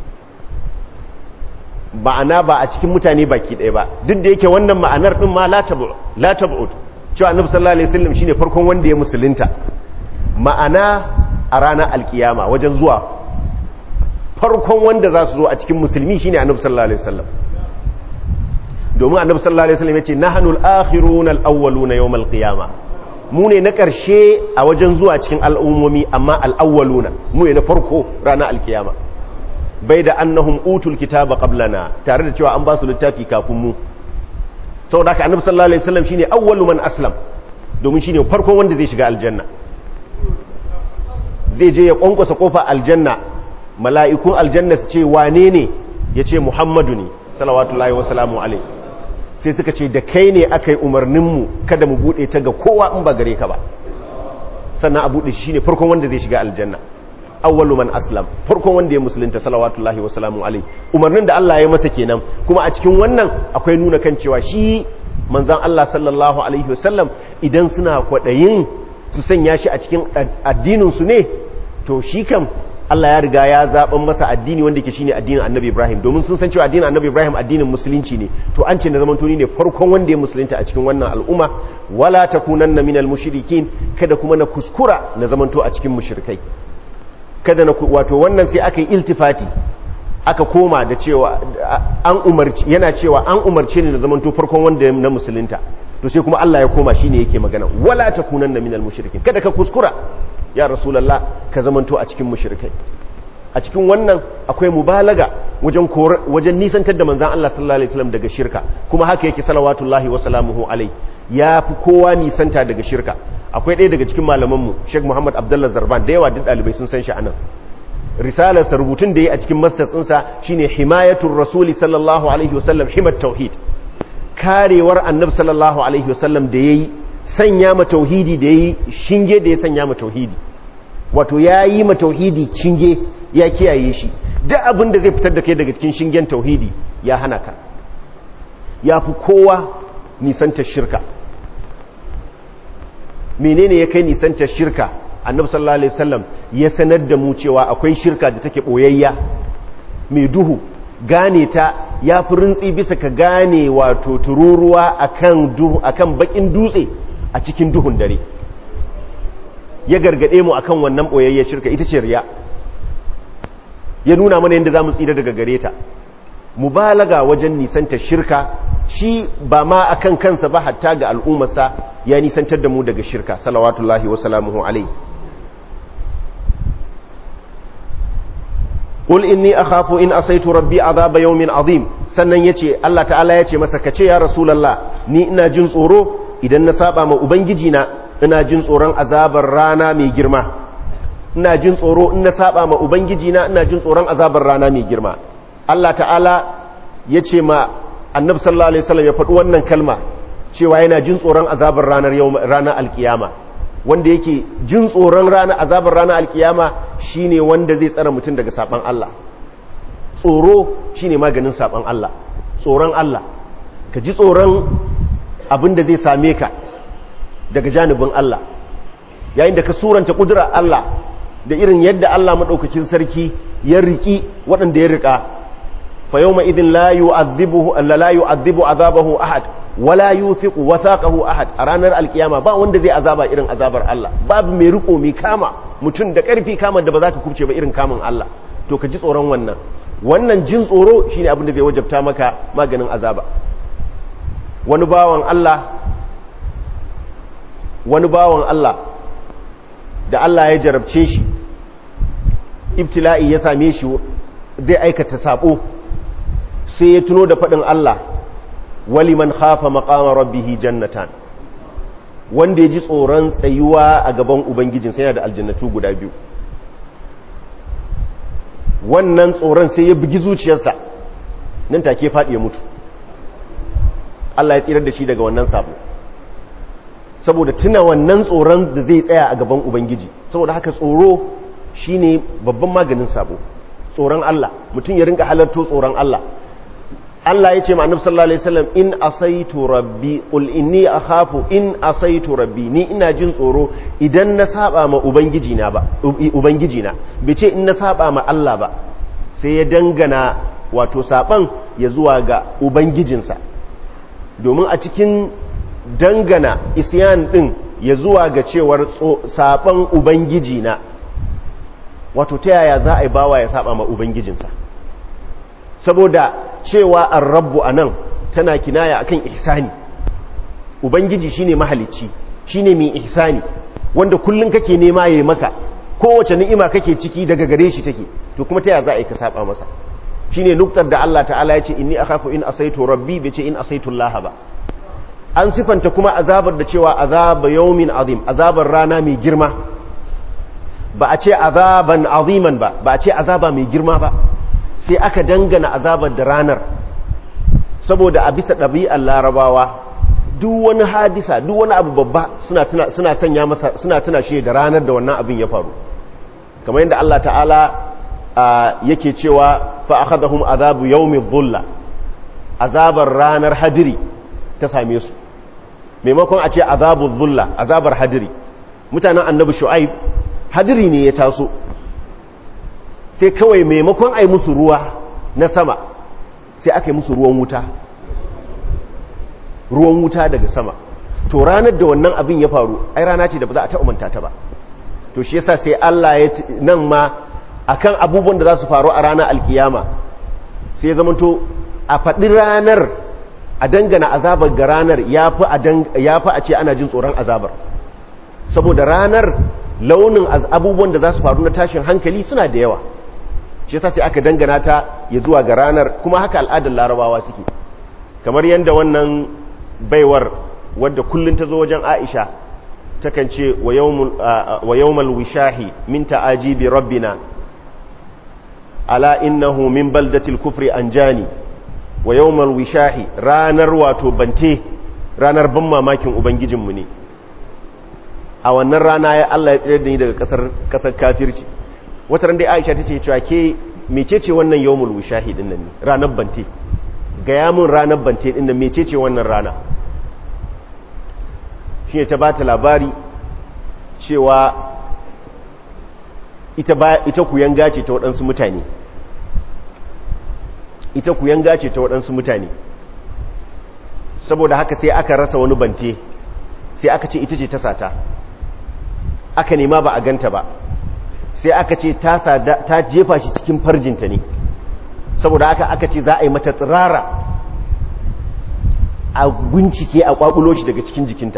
ma'ana ba a cikin mutane baki ɗaya ba duk da yake wannan ma'anar ɗin ma la tab'ud cewa annabi sallallahu alaihi wasallam shine farkon wanda ya musulunta ma'ana a ranar alkiyama wajen zuwa farkon wanda za su zo a cikin musulmi shine annabi sallallahu alaihi wasallam domin annabi sallallahu alaihi wasallam yace nahnul akhiruna al-awwaluna yawm al-qiyama mu ne na karshe a wajen zuwa cikin al'ummomi amma al-awwaluna mu ne na farko ranar alkiyama bai da annahum utul kitaba qablana tare da cewa an ba su littafi kafin mu saboda haka annabi sallallahu alaihi wasallam shine awwalu man aslam domin shine farkon wanda zai shiga aljanna zai je ya kwankwasa kofa aljanna mala'ikun aljanna su ce wane ne yace muhammadu ne salawatullahi wasalamu alaihi sai suka ce da kai ne aka yi umarninmu kada mu buɗe ta ga kowa in ba gare ka ba sannan a buɗe shi ne farkon wanda zai shiga aljanna awwalu man aslam farkon wanda ya musulunta salawatullahi wasalamu alaihi umarnin da Allah ya masa kenan kuma a cikin wannan akwai nuna kan cewa shi manzon Allah sallallahu alaihi wasallam idan suna kwaɗayin su sanya shi a cikin addinin su ne to shi kam Allah ya riga ya zaɓen masa addini wanda ke shine addinin annabi Ibrahim domin sun san cewa addinin annabi Ibrahim addinin musulunci ne to an ce na zaman tuni ne farkon wanda ya musulunta a cikin wannan al'umma wala takunanna minal mushrikin kada kuma na kuskura na zamanto a cikin mushrikai kada na wato wannan sai aka yi iltifati aka koma da cewa an umarci yana cewa an umarce ni na zamanto farkon wanda na musulunta to sai kuma Allah ya koma shine yake magana wala takunanna minal mushrikin kada ka kuskura ya rasulallah ka zamanto a cikin mushrikai a cikin wannan akwai mubalaga wajen wajen nisantar da manzan Allah sallallahu alaihi wasallam daga shirka kuma haka yake salawatullahi wa salamuhu alai ya fi kowa nisanta daga shirka akwai ɗaya daga cikin malamanmu Sheikh Muhammad Abdullah Zarban da yawa duk ɗalibai sun san shi anan risalar sa rubutun da yi a cikin masters ɗinsa shine himayatul rasuli sallallahu alaihi wasallam himat tauhid karewar annabi sallallahu alaihi wasallam da yayi sanya ma tauhidi da yi shinge da ya sanya ma tauhidi wato ya yi ma tauhidi shinge ya kiyaye shi duk abin da zai fitar da kai daga cikin shingen tauhidi ya hana ka ya fi kowa nisantar shirka menene ya kai nisantar shirka annabi sallallahu alaihi wasallam ya sanar da mu cewa akwai shirka da take boyayya mai duhu gane ta ya fi rintsi bisa ka gane wato tururuwa akan duhu akan bakin dutse a cikin duhun dare ya gargade mu akan wannan boyayye shirka ita ce riya ya nuna mana yadda zamu tsira daga gare ta mubalaga wajen nisanta shirka shi ba ma akan kansa ba hatta ga al'ummarsa ya nisantar da mu daga shirka salawatullahi wa salamuhu alaihi qul inni akhafu in asaitu rabbi azaba yawmin azim sannan yace Allah ta'ala yace masa kace ya rasulullah ni ina jin tsoro idan na saba ma ubangiji na ina jin tsoron azabar rana mai girma ina jin tsoro in na saba ma ubangiji na ina jin tsoron azabar rana mai girma Allah ta'ala yace ma annabi sallallahu alaihi wasallam ya faɗi wannan kalma cewa yana jin tsoron azabar ranar yau ranar alkiyama wanda yake jin tsoron ranar azabar ranar alkiyama shine wanda zai tsara mutum daga saban Allah tsoro shine maganin saban Allah tsoron Allah ka ji tsoron abin da zai same ka daga janibin Allah yayin da ka suranta kudura Allah da irin yadda Allah madaukakin sarki ya riki waɗanda ya rika fa yawma idin la yu'adhibuhu la yu'adhibu azabahu ahad wala yuthiqu wathaqahu ahad a ranar alkiyama ba wanda zai azaba irin azabar Allah babu mai riko mai kama mutum da karfi kama da ba za ka kubce ba irin kamun Allah to ka ji tsoron wannan wannan jin tsoro shine abin da zai wajabta maka maganin azaba wani bawan Allah wani bawan Allah da Allah ya jarabce shi ibtila'i ya same shi zai aikata sabo sai ya tuno da faɗin Allah waliman khafa maqama rabbihi jannatan wanda ya ji tsoron tsayuwa a gaban ubangijin sai yana da aljannatu guda biyu wannan tsoron sai ya bugi zuciyarsa nan take faɗi ya mutu Allah ya tsirar da shi daga wannan sabo saboda tuna wannan tsoron da zai tsaya a gaban ubangiji saboda haka tsoro shine babban maganin sabo tsoron Allah mutum ya rinka halarto tsoron Allah Allah ya ce ma annabi sallallahu alaihi wasallam in asaitu rabbi qul inni akhafu in asaitu rabbi ni ina jin tsoro idan na saba ma ubangiji na ba ubangiji na bai ce in na saba ma Allah ba sai ya dangana wato saban ya zuwa ga ubangijinsa domin a cikin dangana isyan din ya zuwa ga cewar saban ubangiji na wato ta yaya za a yi bawa ya saba ma ubangijinsa saboda cewa an rabbu a nan tana kinaya akan ihsani ubangiji shine mahalicci shine mai ihsani wanda kullum kake nema yayi maka kowace ni'ima kake ciki daga gare shi take to kuma ta yaya za a yi ka saba masa shine nuktar da Allah ta'ala ya ce inni akhafu in asaitu rabbi bai ce in asaitu Allah ba an sifanta kuma azabar da cewa azaba yawmin azim azabar rana mai girma ba a ce azaban aziman ba ba a ce azaba mai girma ba sai aka dangana azabar da ranar saboda a bisa ɗabi'ar larabawa duk wani hadisa duk wani abu babba suna sanya masa suna tuna shi da ranar da wannan abin ya faru kamar yadda Allah ta'ala yake cewa fa akhadhahum azabu yawmi dhulla azabar ranar hadiri ta same su maimakon a ce azabu dhulla azabar hadiri mutanen annabi shu'aib hadiri ne ya taso sai kawai maimakon a yi musu ruwa na sama sai aka yi musu ruwan wuta ruwan wuta daga sama to ranar da wannan abin ya faru ai rana ce da ba za a taɓa manta ta ba to shi yasa sai Allah ya nan ma akan abubuwan da za su faru a ranar alkiyama sai ya zamanto a faɗi ranar a dangana azabar ga ranar ya fi a ce ana jin tsoron azabar saboda ranar launin abubuwan da za su faru na tashin hankali suna da yawa shi yasa sai aka dangana ta ya zuwa ga ranar kuma haka al'adar larabawa suke kamar yadda wannan baiwar wadda kullum ta zo wajen aisha takan ce wa yawmal wishahi min ta'ajibi rabbina ala innahu min baldatil kufri anjani wa yawmal wishahi ranar wato bante ranar ban mamakin ubangijinmu ne a wannan rana ya Allah ya tsere da ni daga kasar kasar kafirci wata ran dai Aisha tace cewa ke mecece wannan yawmul wishahi din nan ne ranar bante gaya mun ranar bante din nan mecece wannan rana shine ta bata labari cewa ita ba ita kuyanga ce ta waɗansu mutane ita kuyanga ce ta waɗansu mutane saboda haka sai aka rasa wani bante sai aka ce ita ce ta sata aka nema ba a ganta ba sai aka ce ta jefa shi cikin farjinta ne saboda haka aka ce za a yi mata tsirara a bincike a kwakulo shi daga cikin jikinta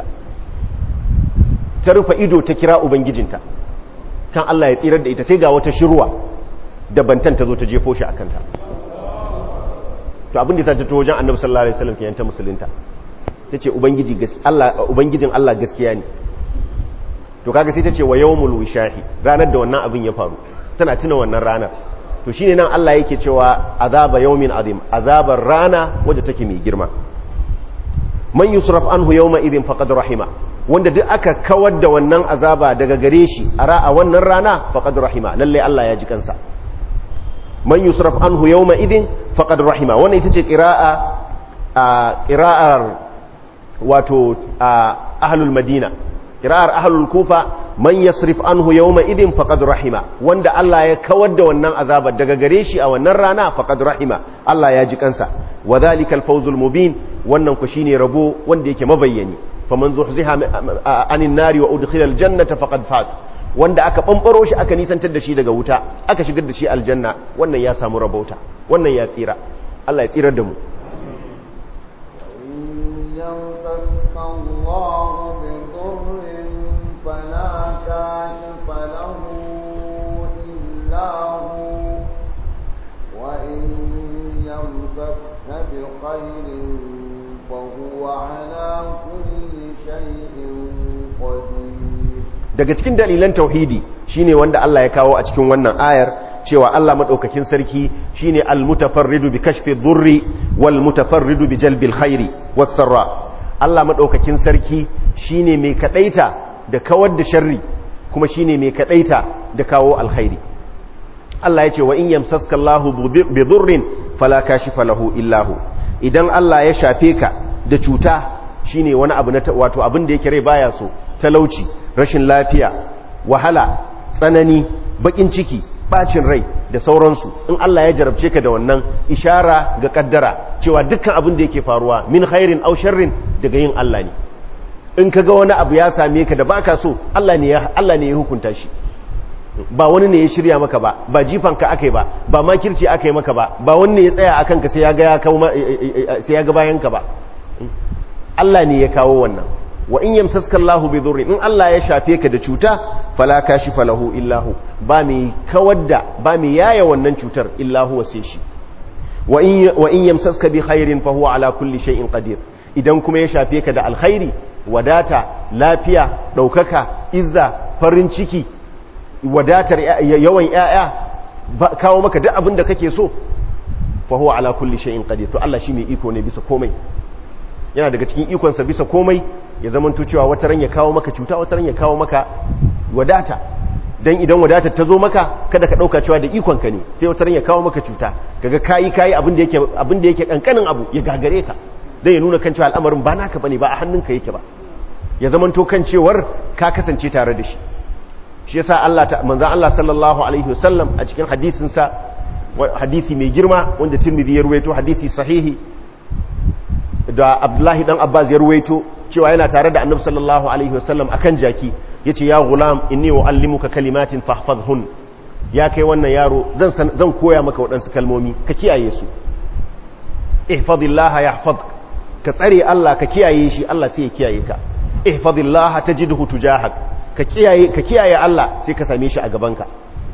ta rufe ido ta kira ubangijinta kan Allah ya tsirar da ita sai ga wata shirwa da bantan ta zo ta jefo shi akan ta to abin da ta tato wajen annabi sallallahu alaihi wasallam kenan ta musulunta tace ubangiji gaskiya Allah ubangijin Allah gaskiya ne to kaga sai tace wa yawmul wishahi ranar da wannan abin ya faru tana tuna wannan ranar to shine nan Allah yake cewa azaba yawmin azim azabar rana wadda take mai girma man yusraf anhu yawma idin faqad rahima wanda duk aka kawar da wannan azaba daga gare shi a ra'a wannan rana faqad rahima lalle Allah ya ji kansa man yusraf anhu yawma idin faqad rahima wannan ita ce qira'a a qira'ar wato ahlul madina qira'ar ahlul kufa man yasrif anhu yawma idin faqad rahima wanda Allah ya kawar da wannan azabar daga gare shi a wannan rana faqad rahima Allah ya ji kansa wa dhalikal fawzul mubin wannan ku shine rabo wanda yake mabayyani faman zuhziha anin nari wa udkhila aljannata faqad faz wanda aka bambaro shi aka nisantar da shi daga wuta aka shigar da shi aljanna wannan ya samu rabauta wannan ya tsira Allah ya tsirar da mu فلا كاشف له إلا هو وإن يمسك بخير فهو على كل شيء قدير daga cikin dalilan tauhidi shine wanda Allah ya kawo a cikin wannan ayar cewa Allah madaukakin sarki shine al-mutafarridu bi kashfi dhurri wal mutafarridu bi jalbil khairi was sarra Allah madaukakin sarki shine mai kadaita da kawar da sharri kuma shine mai kadaita da kawo alkhairi Allah ya ce wa in yamsaska Allahu bi dhurrin fala kashifa lahu illa hu idan Allah ya shafe ka da cuta shine wani abu na wato abin da yake rai baya so talauci rashin lafiya wahala tsanani bakin ciki bacin rai da sauransu in Allah ya jarabce ka da wannan ishara ga kaddara cewa dukkan abin da yake faruwa min khairin aw sharrin daga yin Allah ne in kaga wani abu ya same ka da baka so Allah ne ya Allah ne ya hukunta shi ba wani ne ya shirya maka ba ba jifan ka akai ba ba makirci akai maka ba ba wani ne ya tsaya akan ka sai ya ga ya kawo sai ya ga bayan ka ba Allah ne ya kawo wannan wa in yamsaska Allahu bi dhurri in Allah ya shafe ka da cuta fala kashifa lahu illa hu ba mai kawar da ba mai yaya wannan cutar illa huwa sai shi wa in wa in yamsaska bi khairin fa huwa ala kulli shay'in qadir idan kuma ya shafe ka da alkhairi wadata lafiya daukaka izza farin ciki wadatar yawan yaya kawo maka duk abin da kake so fa huwa ala kulli shay'in qadir to Allah shi mai iko ne bisa komai yana daga cikin ikonsa bisa komai ya zama cewa wata ran ya kawo maka cuta wata ran ya kawo maka wadata dan idan wadatar ta zo maka kada ka dauka cewa da ikonka ne sai wata ran ya kawo maka cuta kaga kayi kayi abin da yake abin da yake kankanin abu ya gagare ka dan ya nuna kan cewa al'amarin ba naka bane ba a hannunka yake ba ya zama to kan cewar ka kasance tare da shi shi yasa Allah ta manzon Allah sallallahu alaihi wasallam a cikin hadisin sa hadisi mai girma wanda Tirmidhi ya ruwaito hadisi sahihi da Abdullahi dan Abbas ya ruwaito cewa yana tare da Annabi sallallahu alaihi wasallam akan jaki yace ya gulam inni uallimuka kalimatin fahfazhun ya kai wannan yaro zan zan koya maka waɗansu kalmomi ka kiyaye su ihfazillah yahfazk ka tsare Allah ka kiyaye shi Allah sai ya kiyaye ka ihfazillah tajidhu tujahak ka kiyaye ka kiyaye Allah sai ka same shi a gabanka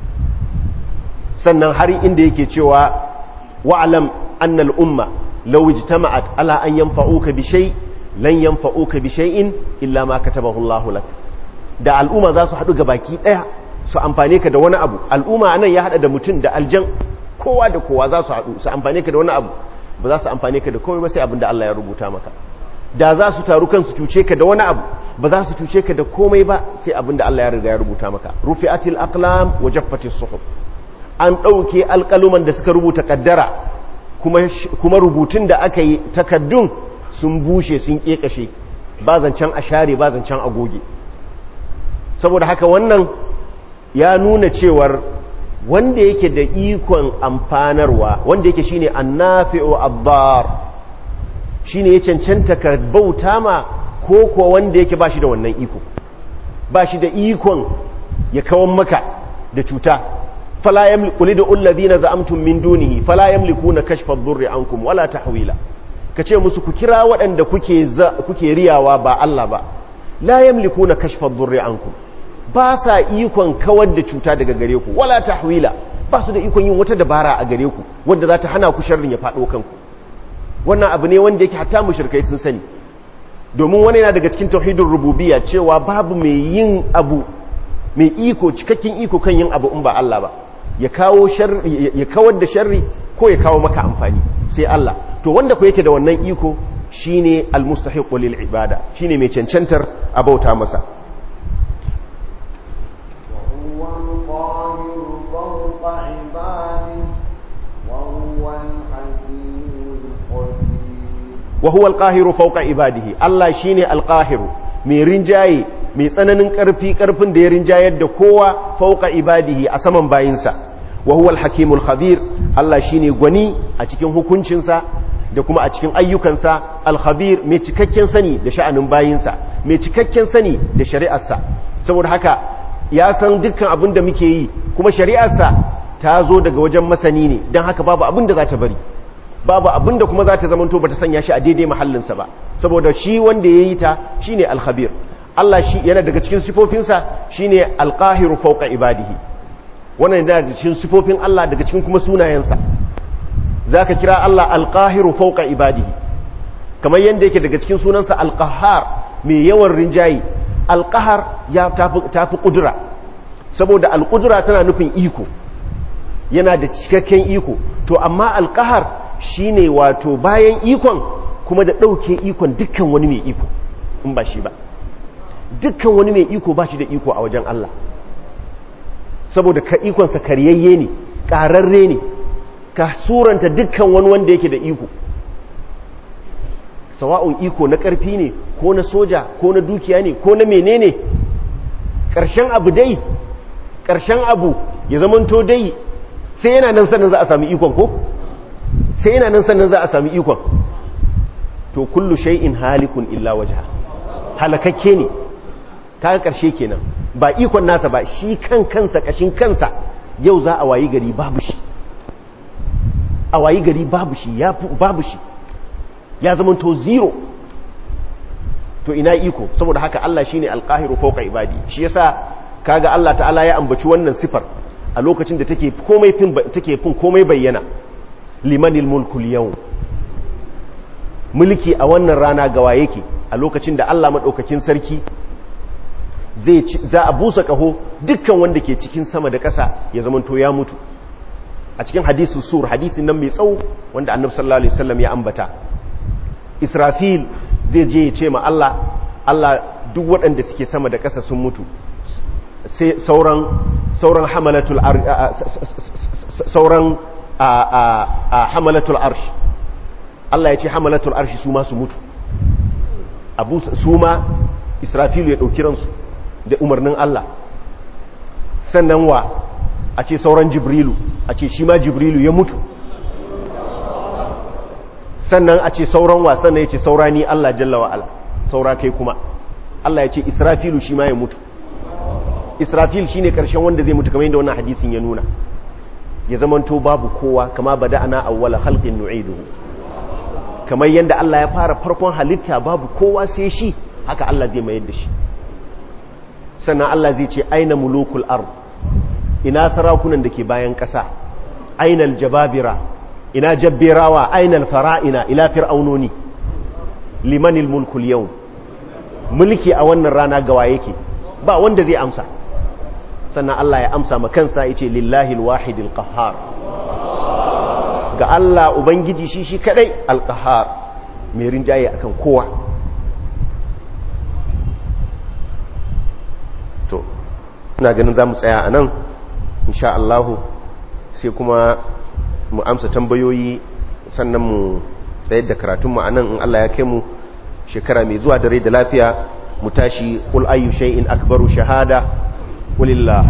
sannan har inda yake cewa wa'lam anna al-umma law ijtama'at ala an yanfa'uka bi shay lan yanfa'uka bi shay'in illa ma katabahu Allahu lak da al'umma za su haɗu gabaki ɗaya su amfane ka da wani abu al'umma anan ya haɗa da mutum da aljan kowa da kowa za su haɗu su amfane ka da wani abu ba za su amfane ka da komai ba sai abin da Allah ya rubuta maka da za su taru kansu cuce ka da wani abu ba za su cuce ka da komai ba sai abin da Allah ya riga ya rubuta maka rufi'atil aqlam wa jaffatis suhuf an ɗauke alƙaluman da suka rubuta kaddara kuma kuma rubutun da aka yi takaddun sun bushe sun kekashe ba zancen a share ba zancen a goge saboda haka wannan ya nuna cewar wanda yake da ikon amfanarwa wanda yake shine annafi'u abbar shine ya cancanta ka bauta ma ko kuwa wanda yake bashi da wannan iko bashi da ikon ya kawan maka da cuta fala yamliku lidu alladhina za'amtum min dunihi fala yamlikuna kashfa ad-durri ankum wala tahwila kace musu ku kira waɗanda kuke kuke riyawa ba Allah ba la yamlikuna kashfa ad-durri ankum ba sa ikon kawar da cuta daga gare ku wala tahwila ba su da ikon yin wata dabara a gare ku wanda za ta hana ku sharrin ya faɗo kanku wannan abu ne wanda yake hatta mushrikai sun sani domin wani yana daga cikin tauhidin rububiyya cewa babu mai yin abu mai iko cikakken iko kan yin abu in ba Allah ba ya kawo sharri ya kawar da sharri ko ya kawo maka amfani sai Allah to wanda ku yake da wannan iko shine almustahiqu lil ibada shine mai cancantar abauta masa وهو القاهر فوق عباده وهو الحكيم الخبير wa huwa alqahiru fawqa ibadihi Allah shine alqahiru mai rinjaye mai tsananin karfi karfin da ya rinjayar da kowa fawqa ibadihi a saman bayinsa wa huwa alhakimul khabir Allah shine gwani a cikin hukuncinsa da kuma a cikin ayyukansa alkhabir mai cikakken sani da sha'anin bayinsa mai cikakken sani da shari'arsa saboda haka ya san dukkan abin da muke yi kuma shari'arsa ta zo daga wajen masani ne don haka babu abin da za ta bari babu abin da kuma za ta zamanto ba ta sanya shi a daidai mahallinsa ba saboda shi wanda ya yi ta shi ne alkhabir Allah shi yana daga cikin sifofinsa shi ne alkahiru fauka ibadihi wannan yana daga cikin sifofin Allah daga cikin kuma sunayensa za ka kira Allah alkahiru fauka ibadihi kamar yadda yake daga cikin sunansa alkahar mai yawan rinjaye alkahar ya tafi kudura saboda alkudura tana nufin iko yana da cikakken iko to amma alkahar shine wato bayan ikon kuma da ɗauke ikon dukkan wani mai iko in ba shi ba dukkan wani mai iko ba shi da iko a wajen Allah saboda ka ikonsa karyayye ne ƙararre ne ka suranta dukkan wani wanda yake da iko sawa'un iko na ƙarfi ne ko na soja ko na dukiya ne ko na menene ƙarshen abu dai ƙarshen abu ya zamanto dai sai yana nan sannan za a sami ikon ko sai yana nan sannan za a sami ikon to kullu shay'in halikun illa wajha halakakke ne kaga karshe kenan ba ikon nasa ba shi kan kansa kashin kansa yau za a wayi gari babu shi a wayi gari babu shi ya babu shi ya zama to zero to ina iko saboda haka Allah shine alqahiru fawqa ibadi shi yasa kaga Allah ta'ala ya ambaci wannan sifar a lokacin da take komai fin take fin komai bayyana limanil mulkul yau mulki a wannan rana gawa yake a lokacin da Allah maɗaukakin sarki zai za a busa ƙaho dukkan wanda ke cikin sama da ƙasa ya zamanto ya mutu a cikin hadisu sur hadisin nan mai tsawo wanda annabi sallallahu alaihi wasallam ya ambata israfil zai je ya ce ma Allah Allah duk waɗanda suke sama da ƙasa sun mutu sai sauran sauran hamalatul sauran a hamalatul arshi Allah ya ce hamalatul arshi su ma su mutu abu su ma israfilu ya ɗauki ransu da umarnin Allah sannan wa a ce sauran jibrilu a ce shi ma jibrilu ya mutu sannan a ce sauran wa sannan ya ce saura ni Allah jalla wa'ala saura kai kuma Allah ya ce israfilu shi ma ya mutu israfil shine karshen wanda zai mutu kamar yadda wannan hadisin ya nuna ya zamanto babu kowa kama bada ana awwala halqin nu'iduhu kamar yadda Allah ya fara farkon halitta babu kowa sai shi haka Allah zai mayar da shi sannan Allah zai ce aina mulukul ard ina sarakunan da ke bayan ƙasa aina aljababira ina jabbirawa aina alfara'ina ila fir'aunoni limanil mulkul yawm mulki a wannan rana gawa yake ba wanda zai amsa sannan Allah ya amsa ma kansa yace lillahi alwahidil qahhar ga Allah ubangiji shi shi kadai alqahhar mai rinjaye akan kowa to ina ganin zamu tsaya anan insha Allah sai kuma mu amsa tambayoyi sannan mu tsayar da karatun mu anan in Allah ya kai mu shekara mai zuwa da rai da lafiya mu tashi kul ayyu shay'in akbaru shahada qulillah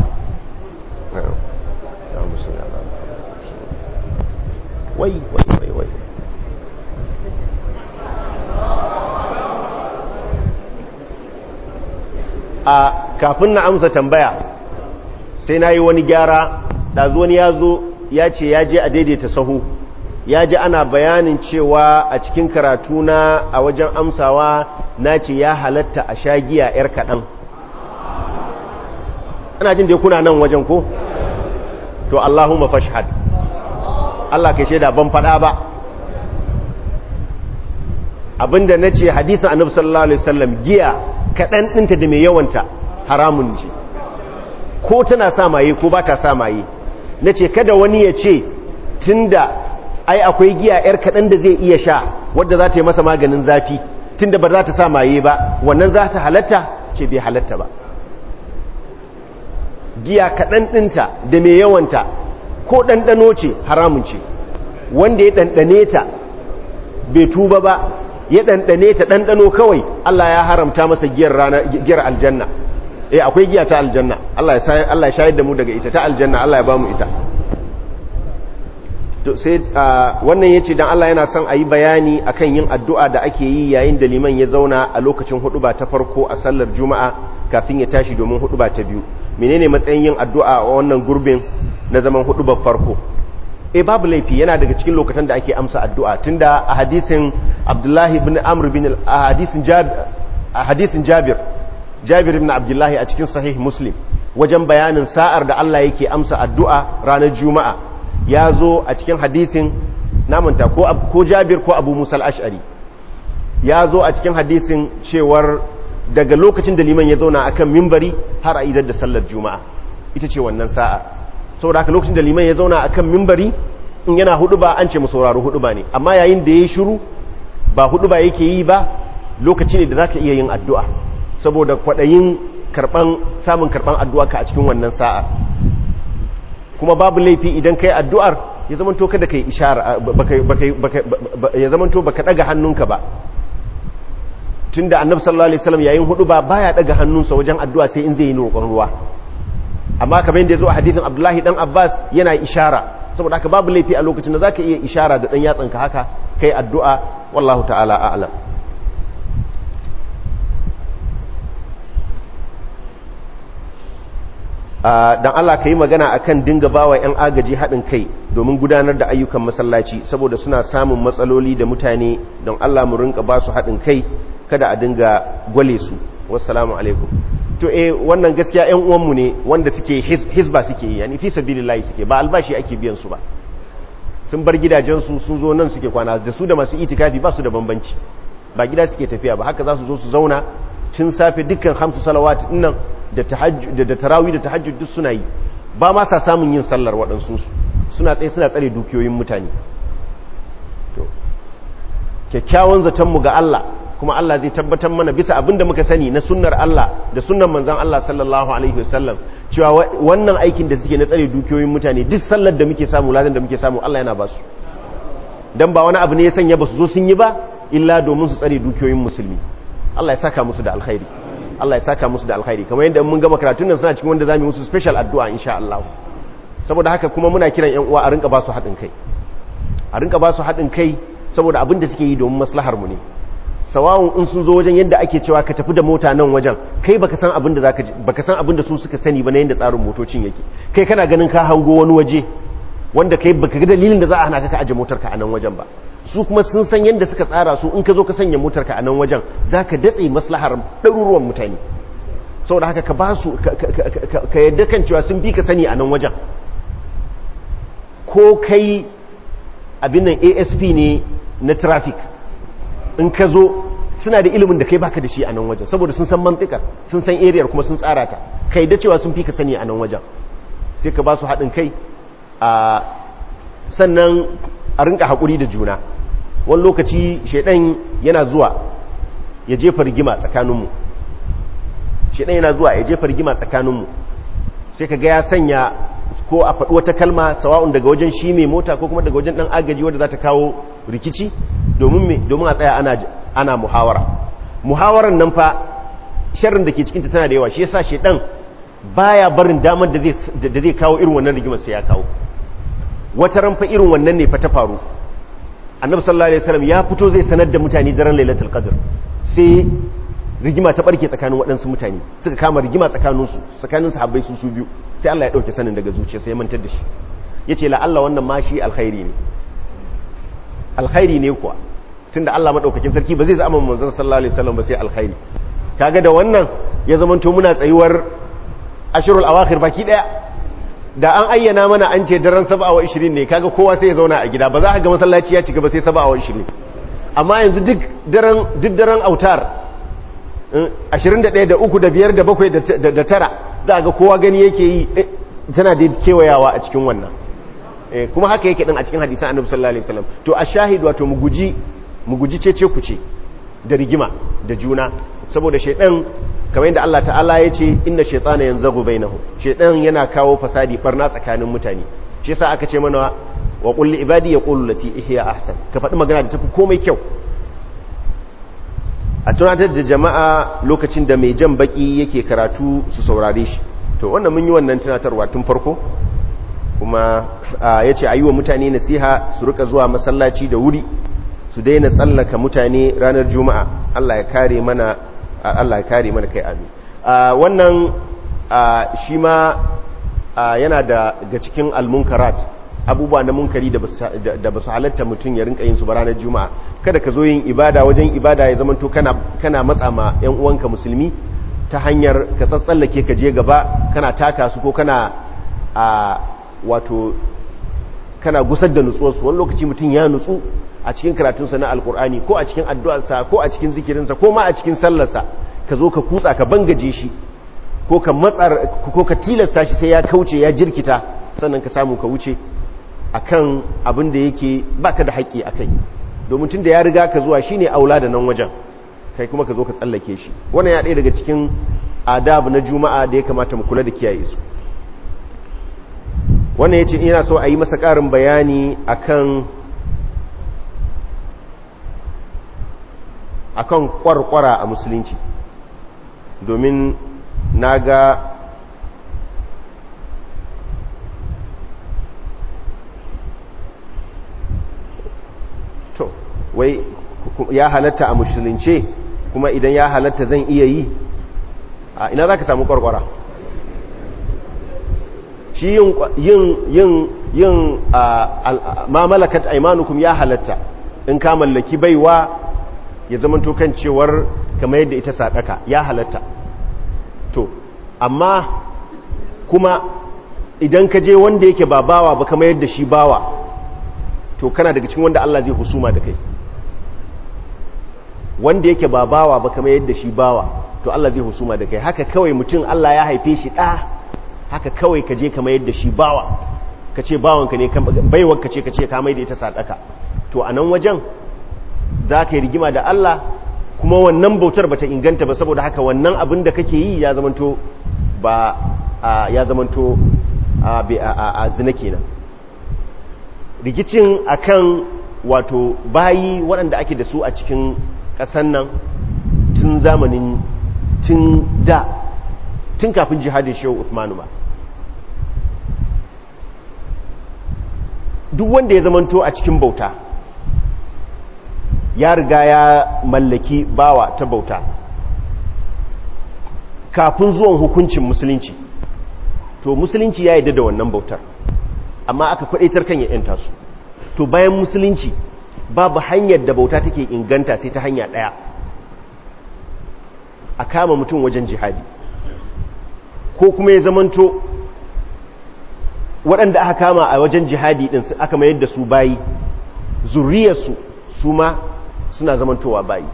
wai wai wai wai a kafin na amsa tambaya sai na yi wani gyara ɗazu wani ya zo ya ce ya je a daidaita sahu ya ji ana bayanin cewa a cikin karatu na a wajen amsawa na ce ya halatta a sha giya 'yar kaɗan ana jin da kuna nan wajen ko to Allahumma fashhad Allah kai shaida ban fada ba abinda nace hadisin Annabi sallallahu alaihi wasallam giya kadan dinta da mai yawanta haramun ce ko tana sa maye ko ba ta sa maye nace kada wani ya ce tunda ai akwai giya yar kadan da zai iya sha wadda za ta yi masa maganin zafi tunda ba za ta sa maye ba wannan za ta halatta ce bai halatta ba giya kaɗan ɗinta da mai yawanta ko ɗanɗano ce haramun ce wanda ya ɗanɗane ta bai tuba ba ya ɗanɗane ta ɗanɗano kawai Allah ya haramta masa giyar rana giyar aljanna eh akwai giya ta aljanna Allah ya Allah ya shayar da mu daga ita ta aljanna Allah ya ba mu ita to sai wannan yace dan Allah yana son ayi bayani akan yin addu'a da ake yi yayin da liman ya zauna a lokacin huduba ta farko a sallar juma'a kafin ya tashi domin huduba ta biyu menene matsayin yin addu'a a wannan gurbin na zaman hudubar farko eh babu laifi yana daga cikin lokacin da ake amsa addu'a tunda a hadisin Abdullahi ibn Amr bin a hadisin Jabir a hadisin Jabir Jabir ibn Abdullahi a cikin sahih Muslim wajen bayanin sa'ar da Allah yake amsa addu'a ranar juma'a ya zo a cikin hadisin namanta ko jabir ko abu musa al'ashari ya zo a cikin hadisin cewar daga lokacin da liman ya zauna akan mimbari har a idar da sallar juma'a ita ce wannan sa'a saboda haka lokacin da liman ya zauna akan mimbari in yana hudu ba an ce mu sauraro hudu ba ne amma yayin da ya shiru ba hudu ba yake yi ba lokaci ne da za ka iya yin addu'a saboda kwaɗayin samun karɓan addu'a ka a cikin wannan sa'a kuma babu laifi idan kai addu'ar ya zamanto kada kai ishara ya zamanto baka daga hannunka ba tunda annabi sallallahu alaihi wasallam yayin hudu ba baya daga hannunsa wajen addu'a sai in zai yi roƙon ruwa amma kamar yadda yazo a hadithin Abdullahi dan Abbas yana ishara saboda haka babu laifi a lokacin da zaka iya ishara da dan yatsanka haka kai addu'a wallahu ta'ala a'lam dan Allah ka yi magana akan dinga bawa 'yan agaji haɗin kai domin gudanar da ayyukan masallaci saboda suna samun matsaloli da mutane don Allah mu rinka ba su haɗin kai kada a dinga gwale su wassalamu alaikum to eh wannan gaskiya 'yan uwanmu ne wanda suke hisba suke yi yani fi sabilillahi suke ba albashi ake biyan su ba sun bar gidajensu sun zo nan suke kwana da su da masu itikafi ba su da bambanci ba gida suke tafiya ba haka za su zo su zauna cin safe dukkan hamsu salawat nan da da tarawi da tahajjud duk suna yi ba ma sa samun yin sallar waɗansu suna tsaye suna tsare dukiyoyin mutane to kyakkyawan zatonmu ga Allah kuma Allah zai tabbatar mana bisa abin da muka sani na sunnar Allah da sunnar manzon Allah sallallahu alaihi wasallam cewa wannan aikin da suke na tsare dukiyoyin mutane duk sallar da muke samu ladan da muke samu Allah yana ba su dan ba wani abu ne ya sanya ba su zo sun yi ba illa domin su tsare dukiyoyin musulmi Allah ya saka musu da alkhairi Allah ya saka musu da alkhairi kamar yadda mun gama karatun nan suna cikin wanda zamu musu special addu'a insha Allah saboda haka kuma muna kiran ƴan uwa a rinka ba su haɗin kai a rinka ba su haɗin kai saboda abin da suke yi domin maslahar mu ne sawawun in sun zo wajen yadda ake cewa ka tafi da mota nan wajen kai baka san abin da zaka baka san abin da su suka sani ba na yadda tsarin motocin yake kai kana ganin ka hango wani waje wanda kai baka ga dalilin da za a hana ka ka aje motarka a nan wajen ba su kuma sun san yadda suka tsara su in ka zo ka sanya motarka a nan wajen za ka datse maslahar ɗaruruwan mutane saboda haka ka ba su ka yadda kan cewa sun bi ka sani a nan wajen ko kai abin nan asp ne na traffic in ka zo suna da ilimin da kai baka da shi a nan wajen saboda sun san mantikar sun san ariyar kuma sun tsara ta ka yadda cewa sun fi ka sani a nan wajen sai ka ba su haɗin kai a sannan a rinka haƙuri da juna wani lokaci shaidan yana zuwa ya jefa rigima tsakaninmu shaidan yana zuwa ya jefa rigima tsakaninmu sai ka ga ya sanya ko a faɗi wata kalma sawa'un daga wajen shi mai mota ko kuma daga wajen ɗan agaji wadda za ta kawo rikici domin a tsaya ana, ana muhawara muhawaran nan fa sharrin da ke cikinta tana da yawa shi yasa shaidan baya barin damar da zai kawo irin wannan rigimar sai ya kawo wata ranfa irin wannan ne fa ta faru annabi sallallahu alaihi wasallam ya fito zai sanar da mutane daren lailatul qadr sai rigima ta barke tsakanin waɗansu mutane suka kama rigima tsakanin su tsakanin sahabbai su su biyu sai Allah ya dauke sanin daga zuciya sai ya mantar da shi yace la Allah wannan ma shi alkhairi ne alkhairi ne kuwa tunda Allah madaukakin sarki ba zai zama manzon sallallahu alaihi wasallam ba sai alkhairi kaga da wannan ya zamanto muna tsayuwar ashirul awakhir baki daya da an ayyana mana an ce daren saba wa ishirin ne kaga kowa sai ya zauna a gida ba za a ga masallaci ya cika ba sai saba wa ishirin amma yanzu duk daren autar 21 da uku da biyar da bakwai da tara za a ga kowa gani yake yi tana da kewayawa a cikin wannan kuma haka yake din a cikin hadisan annabi sallallahu alaihi wasallam to a shahid wato mu guji mu guji cece kuce da rigima da juna saboda shaidan kamar yadda Allah ta'ala ya ce inna shaytana yanzagu bainahu shaidan yana kawo fasadi barna tsakanin mutane shi yasa aka ce mana wa qul li ibadi yaqulu lati ihya ahsan ka faɗi magana da tafi komai kyau a tunatar da jama'a lokacin da mai jan baki yake karatu su saurare shi to wannan mun yi wannan tunatarwa tun farko kuma ya ce a yi wa mutane nasiha su rika zuwa masallaci da wuri su daina tsallaka mutane ranar juma'a Allah ya kare mana Allah ya kare mana kai amin wannan shi ma yana da ga cikin almunkarat abubuwa na munkari da ba su halatta mutum ya rinka yin su ba ranar juma'a kada ka zo yin ibada wajen ibada ya zamanto kana kana matsa ma yan uwanka musulmi ta hanyar ka tsatsallake ka je gaba kana taka su ko kana a wato kana gusar da nutsuwarsu wani lokaci mutum ya nutsu a cikin karatunsa na alkur'ani ko a cikin addu'arsa ko a cikin zikirinsa ko ma a cikin sallarsa ka zo ka kutsa ka bangaje shi ko ka matsar ko ka tilasta shi sai ya kauce ya jirkita sannan ka samu ka wuce akan abin da yake baka da haƙƙi akai domin tun da ya riga ka zuwa shine aula da nan wajen kai kuma ka zo ka tsallake shi wannan ya ɗaya daga cikin adab na juma'a da ya kamata mu kula da kiyaye su wannan ya ce ina so a yi masa ƙarin bayani akan akan kwarkwara a musulunci domin na ga to wai ya halatta a musulunce kuma idan ya halatta zan iya yi a ina za ka samu kwarkwara shi yin yin yin ma malakat aimanukum ya halatta in ka mallaki baiwa ya zamanto kan cewar kamar yadda ita sadaka ya halatta to amma kuma idan ka je wanda yake ba bawa ba kamar yadda shi bawa to kana daga cikin wanda Allah zai husuma da kai wanda yake ba bawa ba kamar yadda shi bawa to Allah zai husuma da kai haka kawai mutum Allah ya haife shi ɗa haka kawai ka je kamar yadda shi bawa ka ce bawanka ne baiwar ka ce ka ce kamar da ita sadaka to a nan wajen za ka yi rigima da Allah kuma wannan bautar bata inganta ba saboda haka wannan abin da kake yi ya zamanto ba ya zamanto a zina kenan rikicin akan wato bayi waɗanda ake da su a cikin ƙasan nan tun zamanin tun da tun kafin jihadin shehu Uthmanu ba duk wanda ya zamanto a cikin bauta ya riga ya mallaki bawa ta bauta kafin zuwan hukuncin musulunci to musulunci ya yi da wannan bautar amma aka kwadaitar kan ya yanta su to bayan musulunci babu hanyar da bauta take inganta sai ta hanya daya a kama mutum wajen jihadi ko kuma ya zamanto waɗanda aka kama a wajen jihadi ɗin aka mayar da su bayi zuriyarsu su ma suna zamantowa bayi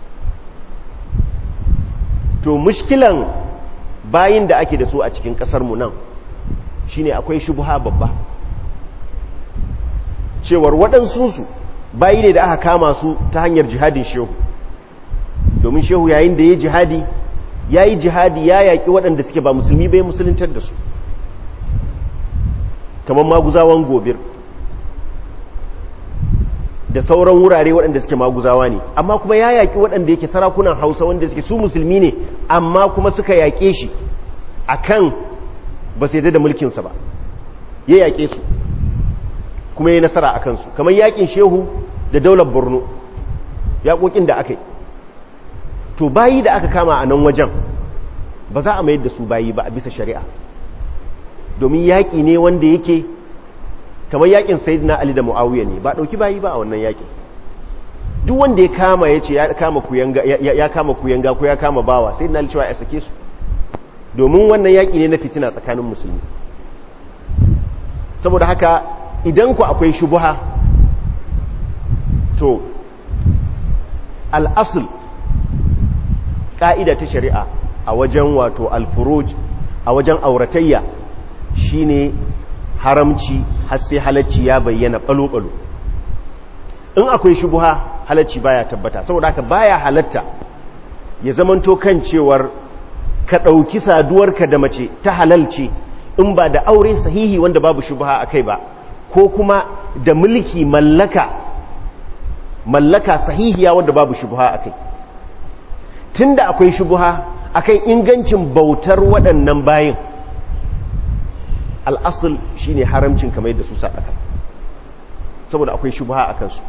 to mushkilan bayin da ake da su a cikin ƙasarmu nan shine akwai shubuha babba cewar waɗansunsu bayi ne da aka kama su ta hanyar jihadin shehu domin shehu yayin da ya jihadi ya yi jihadi ya yaƙi waɗanda suke ba musulmi bai musuluntar da su kamar maguzawan gobir da sauran wurare waɗanda suke maguzawa ne amma kuma ya yaƙi waɗanda yake sarakunan hausa wanda suke su musulmi ne amma kuma suka yaƙe shi a kan ba sai da mulkinsa ba ya yaƙe su kuma ya nasara a kansu kamar yaƙin shehu da daular borno yaƙoƙin da aka yi to bayi da aka kama a nan wajen ba za a mayar da su bayi ba a bisa shari'a domin yaƙi ne wanda yake kamar yaƙin sayidina ali da mu'awiya ne ba ɗauki bayi ba a wannan yaƙin duk wanda ya kama ya ce ya kama kuyanga ko ya kama bawa sayidina ali cewa ya sake su domin wannan yaƙi ne na fitina tsakanin musulmi saboda haka idan ku akwai shubuha to al'asul ƙa'ida ta shari'a a wajen wato alfuruj a wajen auratayya shine haramci har sai halacci ya bayyana ɓalo-ɓalo in akwai shubuha halacci baya tabbata saboda haka baya halatta ya zamanto kan cewar ka ɗauki saduwarka da mace ta halalci in ba da aure sahihi wanda babu shubuha a kai ba ko kuma da mulki mallaka mallaka sahihiya wanda babu shubuha a kai tun da akwai shubuha akan ingancin bautar waɗannan bayin al'asul shi ne haramcin kamar yadda su saɗaka saboda akwai shubuha a kansu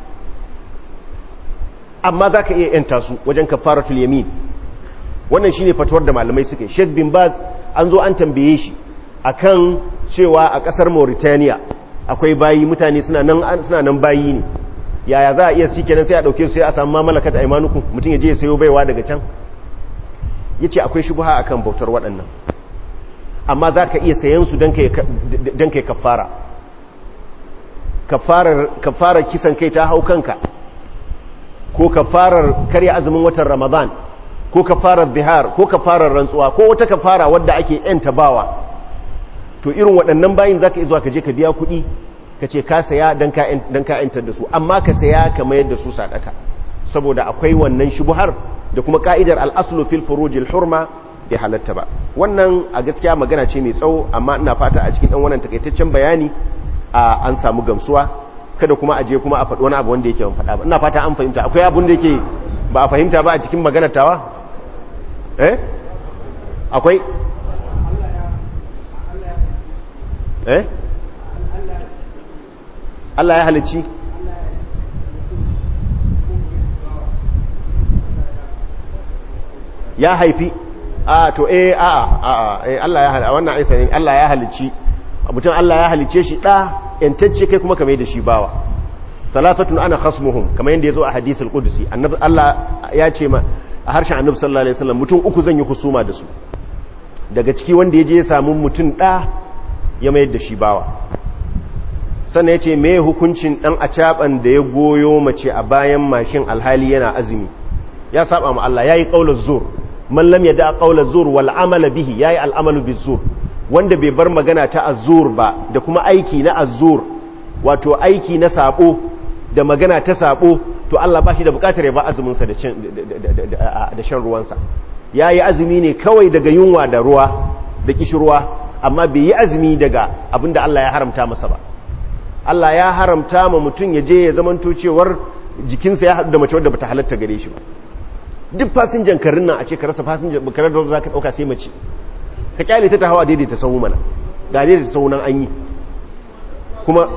amma za ka iya yanta su wajen kafaratul yamin wannan shi ne fatuwar da malamai suke sheikh bin baz an zo an tambaye shi akan cewa a ƙasar mauritania akwai bayi mutane suna nan bayi ne yaya za a iya shi kenan sai a ɗauke su sai a samu mamalakata imanuku mutum ya je ya sayo baiwa daga can ya ce akwai shubuha a kan bautar waɗannan amma za ka iya sayan su don ka yi kafara kafarar kisan kai ta hau kanka ko kafarar karya azumin watan ramadan ko kafarar bihar ko kafarar rantsuwa ko wata kafara wadda ake yanta bawa to irin waɗannan bayin za ka iya zuwa ka je ka biya kuɗi ka ce ka saya don ka yantar da su amma ka saya ka mayar da su sadaka saboda akwai wannan shubuhar da kuma ka'idar al'aslu fil furujil hurma bai halatta ba wannan a gaskiya magana ce mai tsawo amma ina fata a cikin ɗan wannan takaitaccen bayani a an samu gamsuwa kada kuma a je kuma a faɗi wani abu wanda yake ban faɗa ba ina fata an fahimta akwai abun da yake ba a fahimta ba a cikin maganar tawa eh akwai eh Allah ya halicci ya haifi a to eh a a eh Allah ya halicci wannan aisa ne Allah ya halicci mutum Allah ya halicce shi da yantacce kai kuma kame da shi bawa talatatun ana khasmuhum kamar yadda yazo a hadisul qudsi annabi Allah ya ce ma a harshen annabi sallallahu alaihi wasallam mutum uku zan yi husuma da su daga ciki wanda yaje ya samu mutum da ya mayar da shi bawa sannan ya ce mai hukuncin ɗan acaɓan da ya goyo mace a bayan mashin alhali yana azumi ya saba ma Allah ya yi ƙaular zur man lam yada ƙaular zur wal amala bihi ya yi al'amalu bi zur wanda bai bar magana ta azur ba da kuma aiki na azur wato aiki na sabo da magana ta sabo to Allah ba shi da bukatar ya ba azuminsa da shan ruwansa ya yi azumi ne kawai daga yunwa da ruwa da kishirwa amma bai yi azumi daga abinda Allah ya haramta masa ba Allah ya haramta ma mutum ya je ya zamanto cewar jikinsa ya haɗu da mace wadda bata halatta gare shi ba duk fasinjan karin nan a ce ka rasa fasinjan bakarar da za ka ɗauka sai mace ka kyale ta ta hawa daidaita sahu mana ga daidaita sahu nan an yi kuma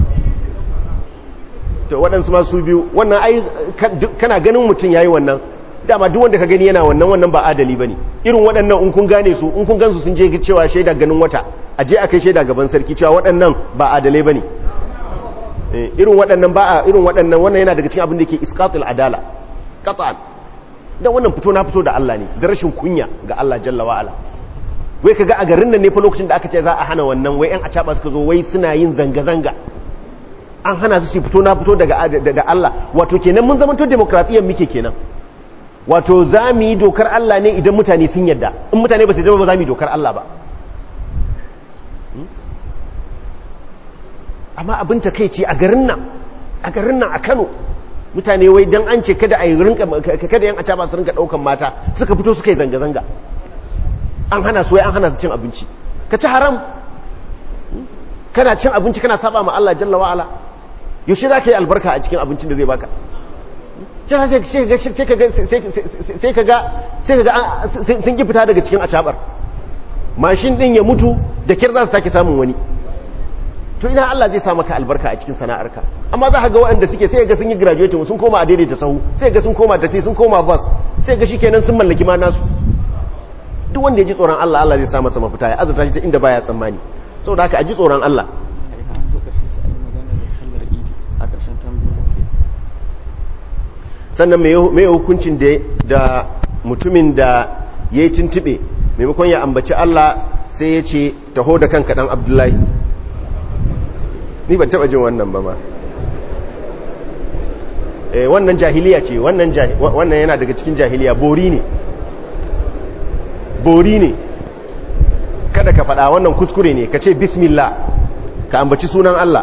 to waɗansu masu biyu wannan ai kana ganin mutum ya yi wannan dama duk wanda ka gani yana wannan wannan ba adali ba ne irin waɗannan in kun gane su in kun gansu sun je cewa shaida ganin wata a je a kai shaida gaban sarki cewa waɗannan ba adalai ba ne irin waɗannan ba a irin waɗannan wannan yana daga cikin abin da ke iskatul adala qat'an dan wannan fito na fito da Allah ne da rashin kunya ga Allah jalla wa ala wai kaga a garin nan ne fa lokacin da aka ce za a hana wannan wai yan acaba suka zo wai suna yin zanga zanga an hana su su fito na fito daga da Allah wato kenan mun zama to demokradiyyar muke kenan wato za mu yi dokar Allah ne idan mutane sun yadda in mutane ba su zama ba za mu yi dokar Allah ba amma abin ta kai ce a garin nan a garin nan a Kano mutane wai dan an ce kada a yi rinka kada yan acaba su rinka daukan mata suka fito suka yi zanga zanga an hana su wai an hana su cin abinci ka ci haram kana cin abinci kana saba ma Allah jalla wa ala yaushe za ka yi albarka a cikin abincin da zai baka sai ka ga sun ki fita daga cikin acabar mashin din ya mutu da kyar za su sake samun wani to ina Allah zai sa maka albarka a cikin sana'arka amma za ka ga waɗanda suke sai ga sun yi graduating sun koma a daidaita sahu sai ga sun koma taxi sun koma bus sai ga shikenan sun mallaki ma nasu duk wanda ya ji tsoron Allah Allah zai sa masa mafita ya azurta shi ta inda baya tsammani saboda haka a ji tsoron Allah sannan mai hukuncin da mutumin da ya yi tuntube maimakon ya ambaci Allah sai ya ce taho da kanka dan abdullahi ni ban taba jin wannan ba ma eh wannan jahiliya ce wannan wannan yana daga cikin jahiliya bori ne bori ne kada ka faɗa wannan kuskure ne ka ce bismillah ka ambaci sunan Allah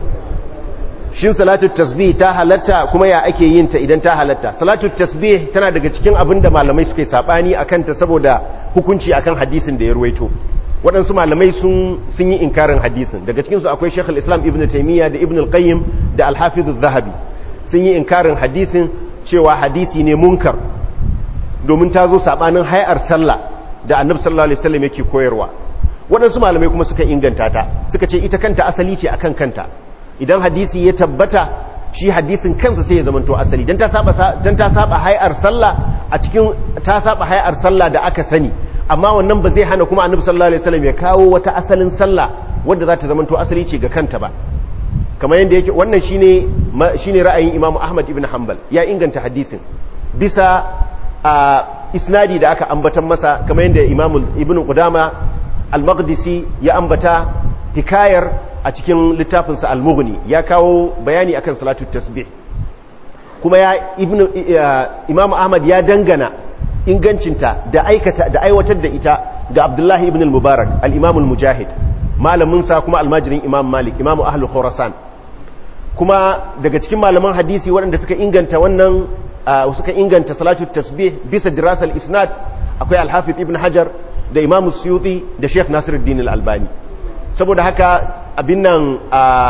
shin salatu tasbih ta halatta kuma ya ake yin ta idan ta halatta salatu tasbih tana daga cikin abin da malamai suke sabani akan ta saboda hukunci akan hadisin da ya ruwaito waɗansu malamai sun sun yi inkarin hadisin daga cikin su akwai Sheikh al-Islam Ibn Taymiyyah da Ibn al-Qayyim da Al-Hafiz zahabi sun yi inkarin hadisin cewa hadisi ne munkar domin ta zo sabanin hayar sallah da Annabi sallallahu alaihi wasallam yake koyarwa waɗansu malamai kuma suka inganta ta suka ce ita kanta asali ce akan kanta idan hadisi ya tabbata shi hadisin kansa sai ya zamanto asali dan ta saba dan ta saba hayar sallah a cikin ta saba hayar sallah da aka sani amma wannan ba zai hana kuma annabi sallallahu alaihi wasallam ya kawo wata asalin sallah wadda za ta zamanto asali ce ga kanta ba kamar yadda yake wannan shine shine ra'ayin Imam Ahmad ibn Hanbal ya inganta hadisin bisa a isnadi da aka ambatan masa kamar yadda Imam Ibn Qudama al-Maqdisi ya ambata hikayar a cikin littafinsa al-Mughni ya kawo bayani akan salatu tasbih kuma ya ibn Imam Ahmad ya dangana ingancinta da aikata da aiwatar da ita ga Abdullahi ibn al-Mubarak al-Imam al-Mujahid malamin sa kuma almajirin Imam Malik Imam Ahlul Khurasan kuma daga cikin malaman hadisi waɗanda suka inganta wannan suka inganta salatu tasbih bisa dirasal isnad akwai al-Hafiz ibn Hajar da Imam Suyuti da Sheikh Nasiruddin al-Albani saboda haka abin nan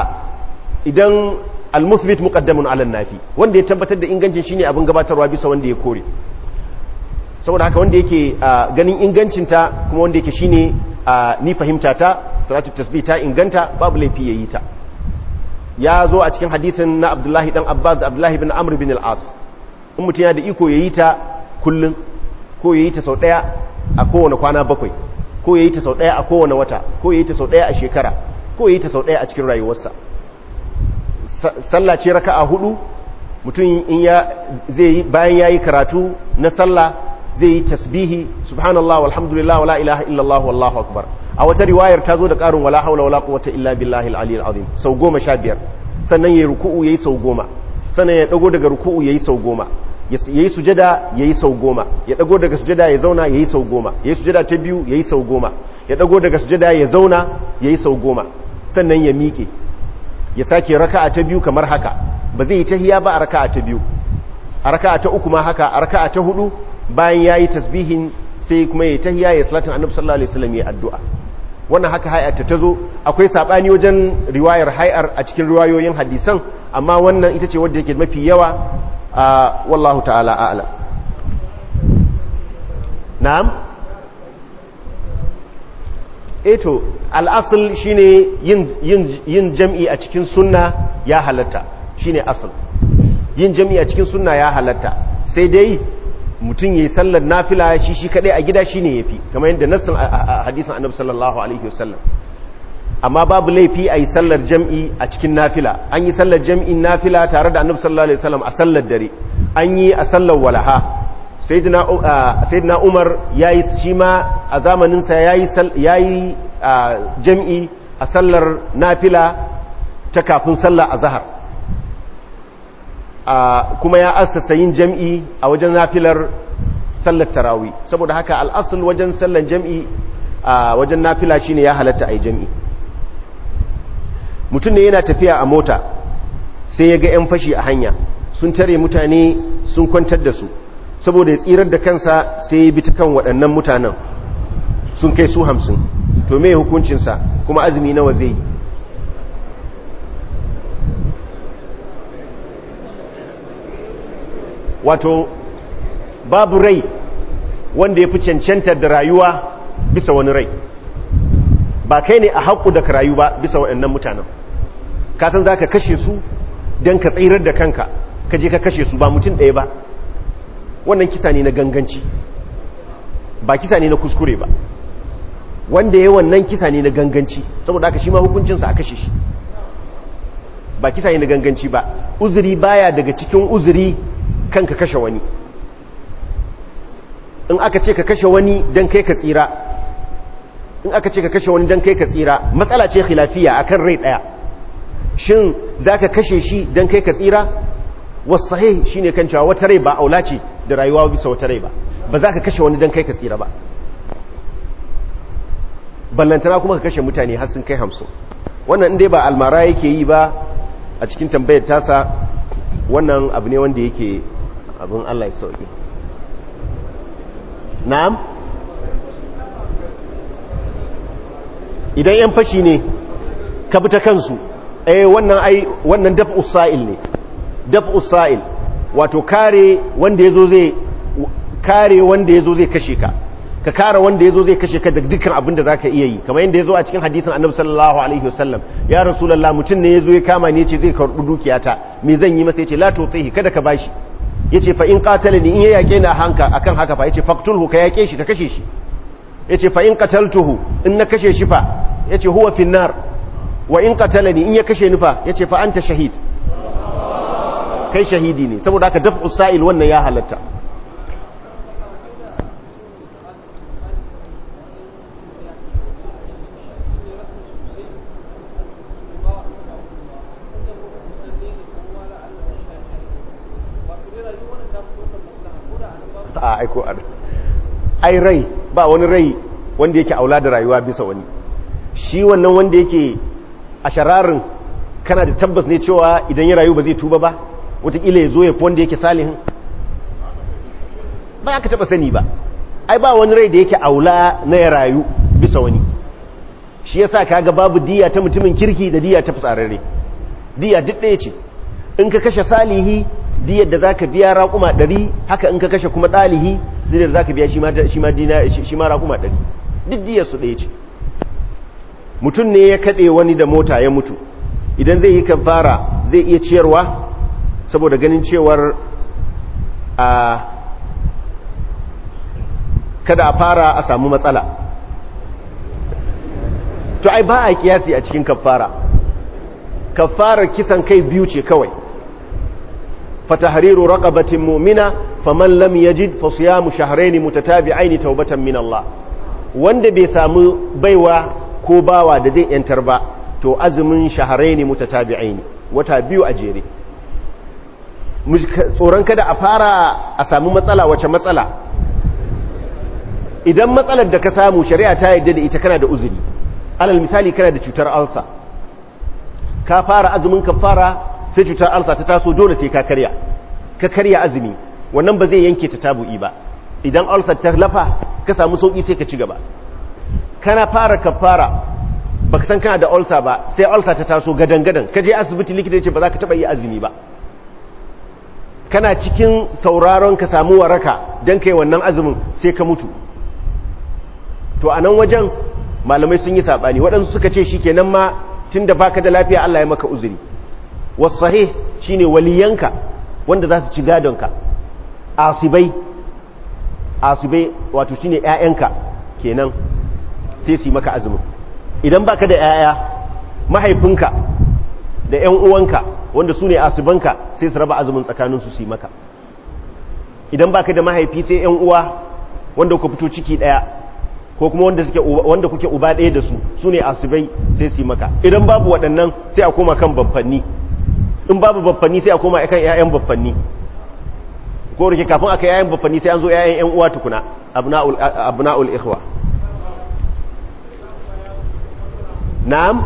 idan al-muthbit muqaddamun ala nafi wanda ya tabbatar da ingancin shine abin gabatarwa bisa wanda ya kore saboda haka wanda yake ganin ingancinta kuma wanda yake shine ni fahimta ta salatu tasbih ta inganta babu laifi yayi ta ya zo a cikin hadisin na Abdullahi dan Abbas da Abdullahi bin Amr bin al-As in mutum yana da iko yayi ta kullun ko yayi ta sau daya a kowane kwana bakwai ko yayi ta sau daya a kowane wata ko yayi ta sau daya a shekara ko yayi ta sau daya a cikin rayuwarsa sallah ce raka'a hudu mutum in ya zai bayan yayi karatu na sallah zai yi tasbihi subhanallah walhamdulillah wala ilaha illallah wallahu akbar a wata riwayar ta zo da karin wala haula wala quwwata illa billahi al-aliyyil azim sau goma sha biyar sannan yayi ruku'u yayi sau goma sannan ya dago daga ruku'u yayi sau goma yayi sujada yayi sau goma ya dago daga sujada ya zauna yayi sau goma yayi sujada ta biyu yayi sau goma ya dago daga sujada ya zauna yayi sau goma sannan ya miƙe ya sake raka'a ta biyu kamar haka ba zai yi tahiya ba a raka'a ta biyu a raka'a ta uku ma haka a raka'a ta hudu bayan yayi tasbihin sai kuma yayi tahiya ya salatin annabi sallallahu alaihi wasallam ya addu'a wannan haka hay'ar ta zo akwai sabani wajen riwayar hay'ar a cikin riwayoyin hadisan amma wannan ita ce wadda yake mafi yawa wallahu ta'ala a'lam na'am eto al'asul shine yin yin yin jam'i a cikin sunna ya halatta shine asal yin jam'i a cikin sunna ya halatta sai dai mutum yayi sallar nafila shi shi kadai a gida shine yafi kamar yadda nassin hadisin annabi sallallahu alaihi wasallam amma babu laifi a yi sallar jam'i a cikin nafila an yi sallar jam'in nafila tare da annabi sallallahu alaihi wasallam a sallar dare an yi a sallar walaha sayyidina umar ya yi shi ma a zamaninsa ya yi jam'i a sallar nafila ta kafin sallar a zahar kuma ya assasa yin jam'i a wajen nafilar sallar tarawi saboda haka al'asul wajen sallar jam'i a wajen nafila shine ya halatta a yi jam'i mutum ne yana tafiya a mota sai ya ga 'yan fashi a hanya sun tare mutane sun kwantar da su saboda ya tsirar da kansa sai ya bi ta kan waɗannan mutanen sun kai su hamsin to me hukuncinsa kuma azumi nawa zai yi wato babu rai wanda ya fi cancanta da rayuwa bisa wani rai ba kai ne a haƙu da ka rayu ba bisa waɗannan mutanen kasan za ka kashe su don ka tsirar da kanka ka je ka kashe su ba mutum ɗaya ba wannan kisa ne na ganganci ba kisa ne na kuskure ba wanda ya wannan kisa ne na ganganci saboda aka shi ma hukuncinsa a kashe shi ba kisa ne na ganganci ba uzuri baya daga cikin uzuri kan ka kashe wani in aka ce ka kashe wani don kai ka tsira in aka ce ka kashe wani don kai ka tsira matsala ce khilafiya akan rai daya shin zaka kashe shi dan kai ka tsira wasu sahih shine kan cewa wata rai ba aula ce da rayuwa bisa wata rai ba ba za ka kashe wani dan kai ka tsira ba ballantana kuma ka kashe mutane har sun kai hamsin wannan inda ba almara yake yi ba a cikin tambayar tasa wannan abu ne wanda yake abin Allah ya sauki na'am idan yan fashi ne ka bi ta kansu eh wannan ai wannan daf'u sa'il ne daf'u sa'il wato kare wanda yazo zai kare wanda yazo zai kashe ka ka kare wanda yazo zai kashe ka da dukkan abin da zaka iya yi kamar yadda yazo a cikin hadisin Annabi sallallahu alaihi wasallam ya rasulullah mutun ne yazo ya kama ni yace zai karbi dukiyata me zan yi masa yace la tutihi kada ka bashi yace fa in qatalani in ya yake na hanka akan haka fa yace faqtulhu ka yake shi ka kashe shi yace fa in qataltuhu in na kashe shi fa yace huwa fi nar wa in qatalani in ya kashe ni fa yace fa anta shahid kai shahidi ne saboda haka daf'u sa'il wannan ya halatta a aiko ai rai ba wani rai wanda yake aula da rayuwa bisa wani shi wannan wanda yake a shararin kana da tabbas ne cewa idan ya rayu ba zai tuba ba wataƙila ya zo ya fi wanda yake salihin ba ya ka taɓa sani ba ai ba wani rai da yake aula na ya rayu bisa wani shi yasa kaga babu diya ta mutumin kirki da diya ta fitsararre diya duk ɗaya ce in ka kashe salihi diyar da zaka biya raƙuma ɗari haka in ka kashe kuma ɗalihi diyar da zaka biya shi ma raƙuma ɗari duk diyar su ɗaya ce mutum ne ya kaɗe wani da mota ya mutu idan zai yi kafara zai iya ciyarwa saboda ganin cewar a kada a fara a samu matsala to ai ba a kiyasi a cikin kafara kafarar kisan kai biyu ce kawai fatahriru raqabatin mu'mina faman lam yajid fa siyamu shahrayn mutatabi'ain tawbatan min Allah wanda bai samu baiwa ko bawa da zai yantar ba to azumin shahrayn mutatabi'ain wata biyu a jere tsoron kada a fara a samu matsala wace matsala idan matsalar da ka samu shari'a ta yadda da ita kana da uzuri alal misali kana da cutar alsa ka fara azumin ka fara sai cutar alsa ta taso dole sai ka karya ka karya azumi wannan ba zai yanke ta tabu'i ba idan alsa ta lafa ka samu sauki sai ka ci gaba kana fara kafara baka san kana da ulcer ba sai ulcer ta taso gadan gadan ka je asibiti likita ya ce ba za ka taba yi azumi ba kana cikin sauraron ka samu waraka dan kai wannan azumin sai ka mutu to a nan wajen malamai sun yi saɓani waɗansu suka ce shi kenan ma tun da baka da lafiya Allah ya maka uzuri wasahe shi ne waliyanka wanda za su ci gadonka asibai asibai wato shi ne ‘ya'yanka kenan sai su yi maka azumin idan baka da ‘ya'ya mahaifinka da ‘yan uwanka wanda su ne asibanka sai su raba azumin tsakaninsu su yi maka idan baka da mahaifi sai ‘yan uwa wanda ku fito ciki ɗaya ko kuma wanda suke wanda kuke uba ɗaya da su su ne asibai sai su yi maka idan babu waɗannan sai a koma kan babbanni in babu babbanni sai a koma kan ƴaƴan babbanni ko rike kafin aka ƴaƴan babbanni sai an zo ƴaƴan ƴan uwa tukuna abna'ul abna'ul ikhwa na'am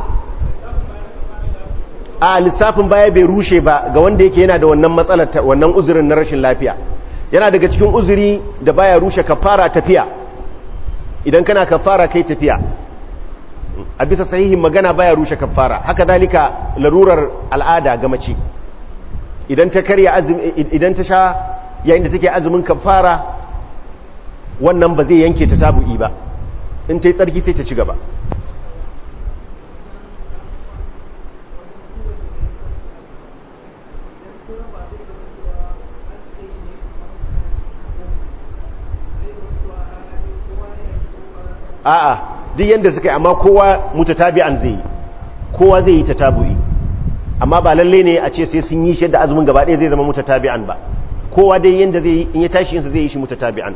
a lissafin baya bai rushe ba ga wanda yake yana da wannan matsalar wannan uzurin na rashin lafiya yana daga cikin uzuri da baya rushe kafara tafiya idan kana kafara kai tafiya a bisa sahihin magana baya rushe kafara haka zalika larurar al'ada ga mace idan ta karya azumi idan ta sha yayin da take azumin kafara wannan ba zai yanke ta tabu'i ba in ta yi tsarki sai ta ci gaba a'a duk yanda suka yi amma kowa mutatabi'an zai yi kowa zai yi tatabu'i amma ba lalle ne a ce sai sun yi shi da azumin gaba ɗaya zai zama mutatabi'an ba kowa dai yanda zai yi in ya tashi yinsa zai yi shi mutatabi'an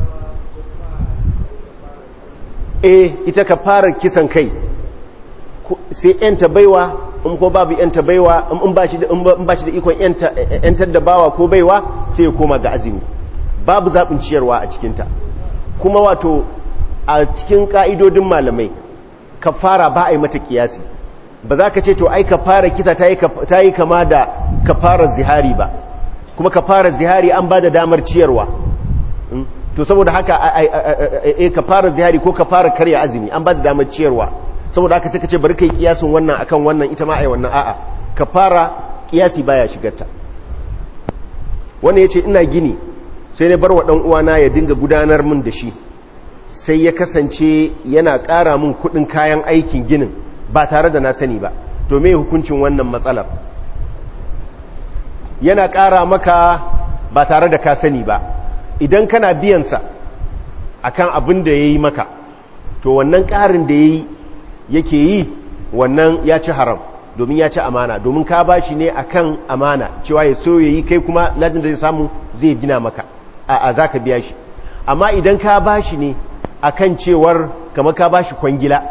eh ita ka fara kisan kai sai yanta baiwa in ko babu yanta baiwa in ba shi da in ba shi da ikon yantar da bawa ko baiwa sai ya koma ga azumi babu zaɓin ciyarwa a cikinta kuma wato a cikin ƙa'idodin malamai kafara ba a yi mata kiyasi ba za ka ce to ai kafara kisa ta yi kama da kafarar zihari ba kuma kafarar zihari an ba da damar ciyarwa to saboda haka a kafarar zihari ko kafarar karya azumi an ba da damar ciyarwa saboda haka sai ka ce bari kai kiyasin wannan akan wannan ita ma ai wannan a'a kafara kiyasi baya shigarta wannan yace ina gini sai na bar wa dan uwana ya dinga gudanar min da shi sai ya kasance yana ƙara min kuɗin kayan aikin ginin ba tare da na sani ba to me hukuncin wannan matsalar yana ƙara maka ba tare da ka sani ba idan kana biyansa akan abin da ya yi maka to wannan ƙarin da ya yi yake yi wannan ya ci haram domin ya ci amana domin ka ba shi ne akan amana cewa ya so ya yi kai kuma lajin da zai samu zai gina maka a za ka biya shi amma idan ka ba shi ne akan cewar kama ka ba shi kwangila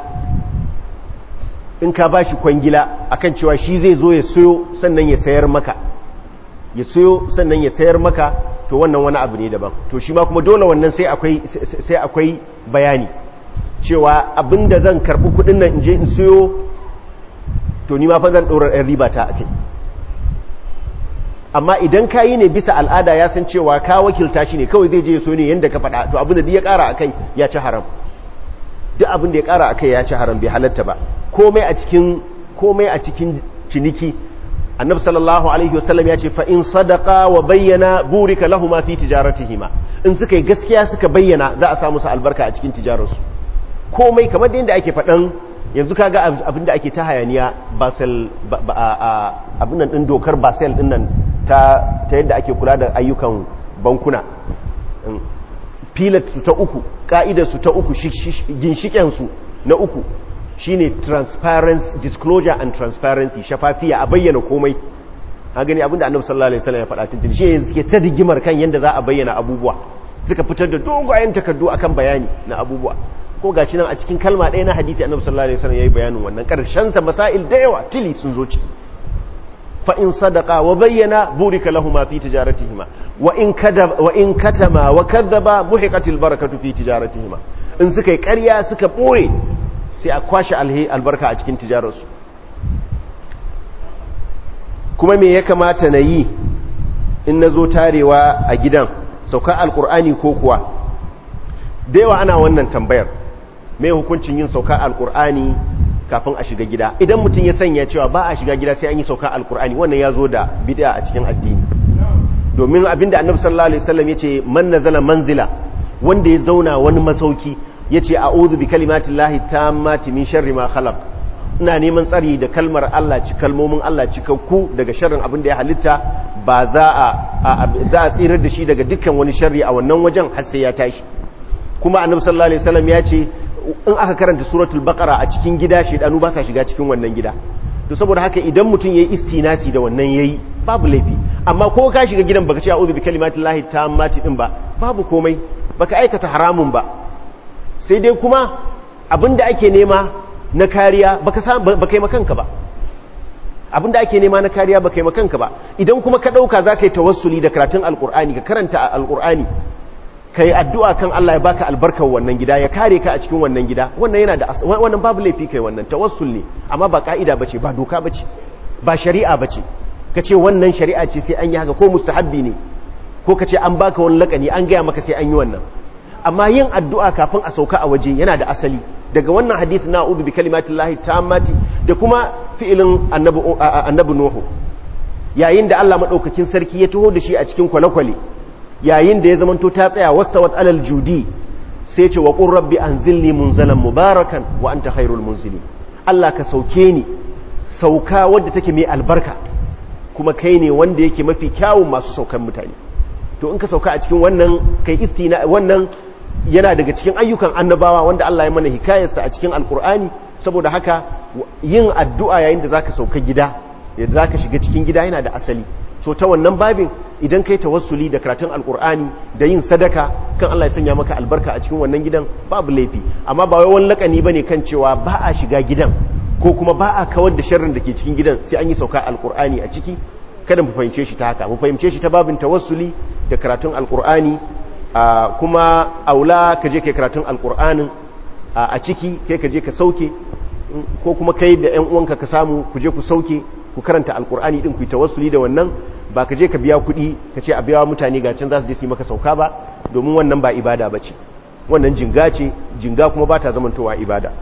in ka ba shi kwangila akan cewa shi zai zo ya soyo sannan ya sayar maka ya soyo sannan ya sayar maka to wannan wani abu ne daban to shi ma kuma dole wannan sai akwai sai akwai bayani cewa abinda zan karbi kudin nan in je in soyo to ni ma fa zan dora ɗan riba ta akai amma idan ka yi ne bisa al'ada ya san cewa ka wakilta shi ne kawai zai je so ne yadda ka faɗa to abin da ya ƙara a kai ya ci haram duk abin da ya ƙara a kai ya ci haram bai halatta ba komai a cikin komai a cikin ciniki annabi sallallahu alaihi wasallam ya ce fa in sadaqa wa bayyana burika lahuma fi tijaratihima in suka yi gaskiya suka bayyana za a samu su albarka a cikin tijararsu komai kamar da yadda ake faɗan yanzu kaga abin da ake ta hayaniya basel abin nan ɗin dokar basel ɗin nan ta yadda ake kula da ayyukan bankuna filat su ta uku ka'idar su ta uku ginshiken su na uku shine transparency disclosure and transparency shafafiya a bayyana komai a gani abinda annabi sallallahu alaihi wasallam ya faɗa tuntun shi yanzu suke ta rigimar kan yadda za a bayyana abubuwa suka fitar da dogayen takardu akan bayani na abubuwa ko gashi nan a cikin kalma ɗaya na hadisi annabi sallallahu alaihi wasallam yayi bayanin wannan karshen sa masail da yawa tili sun zo ciki fa in sadaqa wa bayyana burika lahumu fi tijaratihima wa in kadaba wa in katama wa kadhaba muhiqatil barakatu fi tijaratihima in suka yi ƙarya suka boye sai a kwashe alhi albarka a cikin tijararsu kuma me ya kamata na yi in na zo tarewa a gidan sauka alkur'ani ko kuwa da yawa ana wannan tambayar mai hukuncin yin sauka alkur'ani kafin a shiga gida idan mutum ya sanya cewa ba a shiga gida sai an yi sauka alkur'ani wannan ya zo da bid'a a cikin addini domin abinda annabi sallallahu alaihi wasallam yace man nazala manzila wanda ya zauna wani masauki yace a'udhu bi kalimatillahi tammati min sharri ma khalaq ina neman tsari da kalmar Allah ci kalmomin Allah cikakku daga sharrin abin da ya halitta ba za a za a tsirar da shi daga dukkan wani sharri a wannan wajen har sai ya tashi kuma annabi sallallahu alaihi wasallam ya ce in aka karanta suratul baqara a cikin gida shedanu ba sa shiga cikin wannan gida to saboda haka idan mutum yayi istinasi da wannan yayi babu laifi amma ko ka shiga gidan baka ce a'udhu bi kalimatillahi tammati din ba babu komai baka aikata haramun ba sai dai kuma abinda ake nema na kariya baka baka yi makanka ba abinda ake nema na kariya baka yi makanka ba idan kuma ka dauka zaka yi tawassuli da karatun alqur'ani ka karanta alqur'ani ka yi addu'a kan Allah ya baka albarkar wannan gida ya kare ka a cikin wannan gida wannan yana da wannan babu laifi kai wannan tawassul ne amma ba ka'ida bace ba doka bace ba shari'a bace ka ce wannan shari'a ce sai an yi haka ko mustahabbi ne ko ka ce an baka wani lakani an gaya maka sai an yi wannan amma yin addu'a kafin a sauka a waje yana da asali daga wannan hadisi na udu bi kalimatillahi tammati da kuma fi'ilin annabi annabi nuhu yayin da Allah madaukakin sarki ya taho da shi a cikin kwale-kwale yayin da ya zamanto ta tsaya wastawat alal judi sai ce wa qur rabbi anzilni munzalan mubarakan wa anta khairul munzili Allah ka sauke ni sauka wadda take mai albarka kuma kai ne wanda yake mafi kyawun masu saukan mutane to in ka sauka a cikin wannan kai istina wannan yana daga cikin ayyukan annabawa wanda Allah ya mana hikayarsa a cikin alkur'ani saboda haka yin addu'a yayin da zaka sauka gida yadda zaka shiga cikin gida yana da asali so ta wannan babin idan kai tawassuli da karatun alkur'ani da yin sadaka kan Allah ya sanya maka albarka a cikin wannan gidan babu laifi amma ba wai wani lakani bane kan cewa ba a shiga gidan ko kuma ba a kawar da sharrin da ke cikin gidan sai an yi sauka alkur'ani a ciki kada mu fahimce shi ta haka mu fahimce shi ta babin tawassuli da karatun alkur'ani kuma aula ka je kai karatun alkur'anin a ciki kai ka je ka sauke ko kuma kai da yan uwanka ka samu ku je ku sauke ku karanta alkur'ani din ku yi tawassuli da wannan ba ka je ka biya kuɗi ka ce a biya mutane ga can za su je su yi maka sauka ba domin wannan ba ibada ba ce wannan jinga ce jinga kuma ba ta zamantowa ibada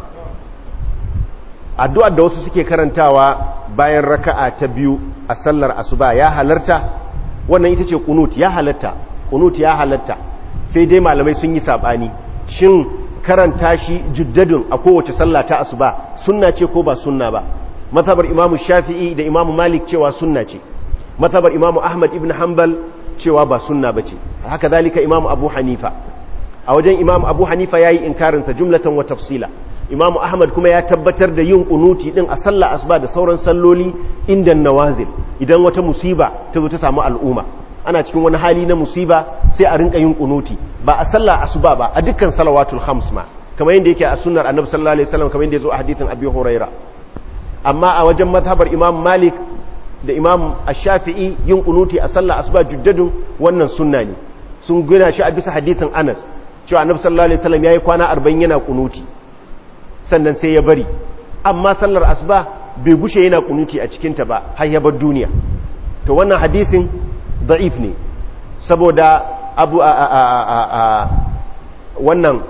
addu'ar da wasu suke karantawa bayan raka'a ta biyu a sallar asuba ya halarta wannan ita ce kunut ya halarta kunut ya halarta sai dai malamai sun yi sabani shin karanta shi juddadun a kowace sallah ta asuba sunna ce ko ba sunna ba mazhabar imamu shafi'i da imamu malik cewa sunna ce mazhabar imamu ahmad ibn hanbal cewa ba sunna bace haka zalika imamu abu hanifa a wajen imamu abu hanifa yayi inkarinsa jumlatan wa tafsila imamu ahmad kuma ya tabbatar da yin kunuti din a sallah asuba da sauran salloli inda nawazil idan wata musiba ta zo ta samu al'umma ana cikin wani hali na musiba sai a rinka yin kunuti ba a sallah asuba ba a dukkan salawatul khams ma kamar yadda yake a sunnar annabi sallallahu alaihi wasallam kamar yadda yazo a hadithin abi huraira amma a wajen mazhabar imam malik da imam ash-shafi'i yin kunuti a sallah asuba juddadun wannan sunna ne sun gina shi a bisa hadisin anas cewa annabi sallallahu alaihi wasallam yayi kwana 40 yana kunuti sannan sai ya bari amma sallar asuba bai gushe yana kunuti a cikinta ba har ya bar duniya to wannan hadisin da'if ne saboda abu a a a a wannan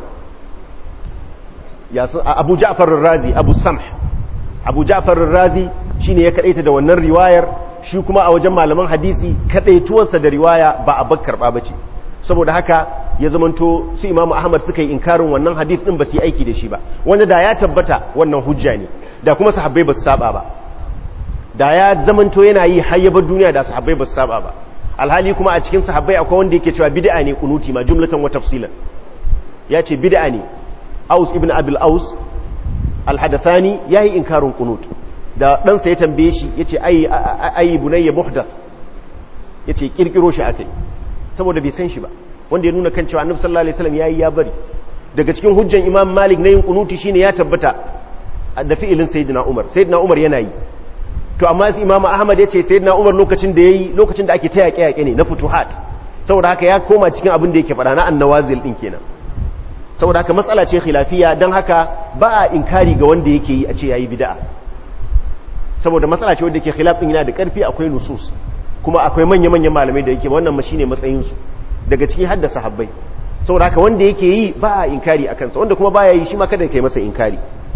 abu ja'far razi abu samh abu ja'far razi shine ya kadaita da wannan riwayar shi kuma a wajen malaman hadisi kadaituwarsa da riwaya ba a bakkar ba bace saboda haka ya zamanto su imamu ahmad suka yi inkarin wannan hadith din ba su yi aiki da shi ba wanda da ya tabbata wannan hujja ne da kuma sahabbai ba su saba ba da ya zamanto yana yi hayyabar duniya da sahabbai ba su saba ba alhali kuma a cikin sahabbai akwai wanda yake cewa bid'a ne kunuti ma jumlatan wa tafsilan ya ce bid'a ne aus ibn abil aus alhadathani yayi inkarin kunut da ɗansa ya tambaye shi yace ayi ayi bunayya muhdath yace kirkiro shi akai saboda bai san shi ba wanda ya nuna kan cewa annabi sallallahu alaihi wasallam yayi ya bari daga cikin hujjan imam malik na yin kunuti shine ya tabbata da fi'ilin sayyidina umar sayyidina umar yana yi to amma imam ahmad yace sayyidina umar lokacin da yayi lokacin da ake ta yaƙe yaƙe ne na futuhat saboda haka ya koma cikin abin da yake faɗa na annawazil din kenan saboda haka matsala ce khilafiya dan haka ba a inkari ga wanda yake yi a ce yayi bid'a saboda matsala ce wanda yake khilaf din yana da karfi akwai nusus kuma akwai manya-manyan malamai da yake wannan ma shine matsayinsu daga ciki hadda sahabbai saboda haka wanda yake yi ba a inkari a kansa wanda kuma baya yi shi ma kada kai masa inkari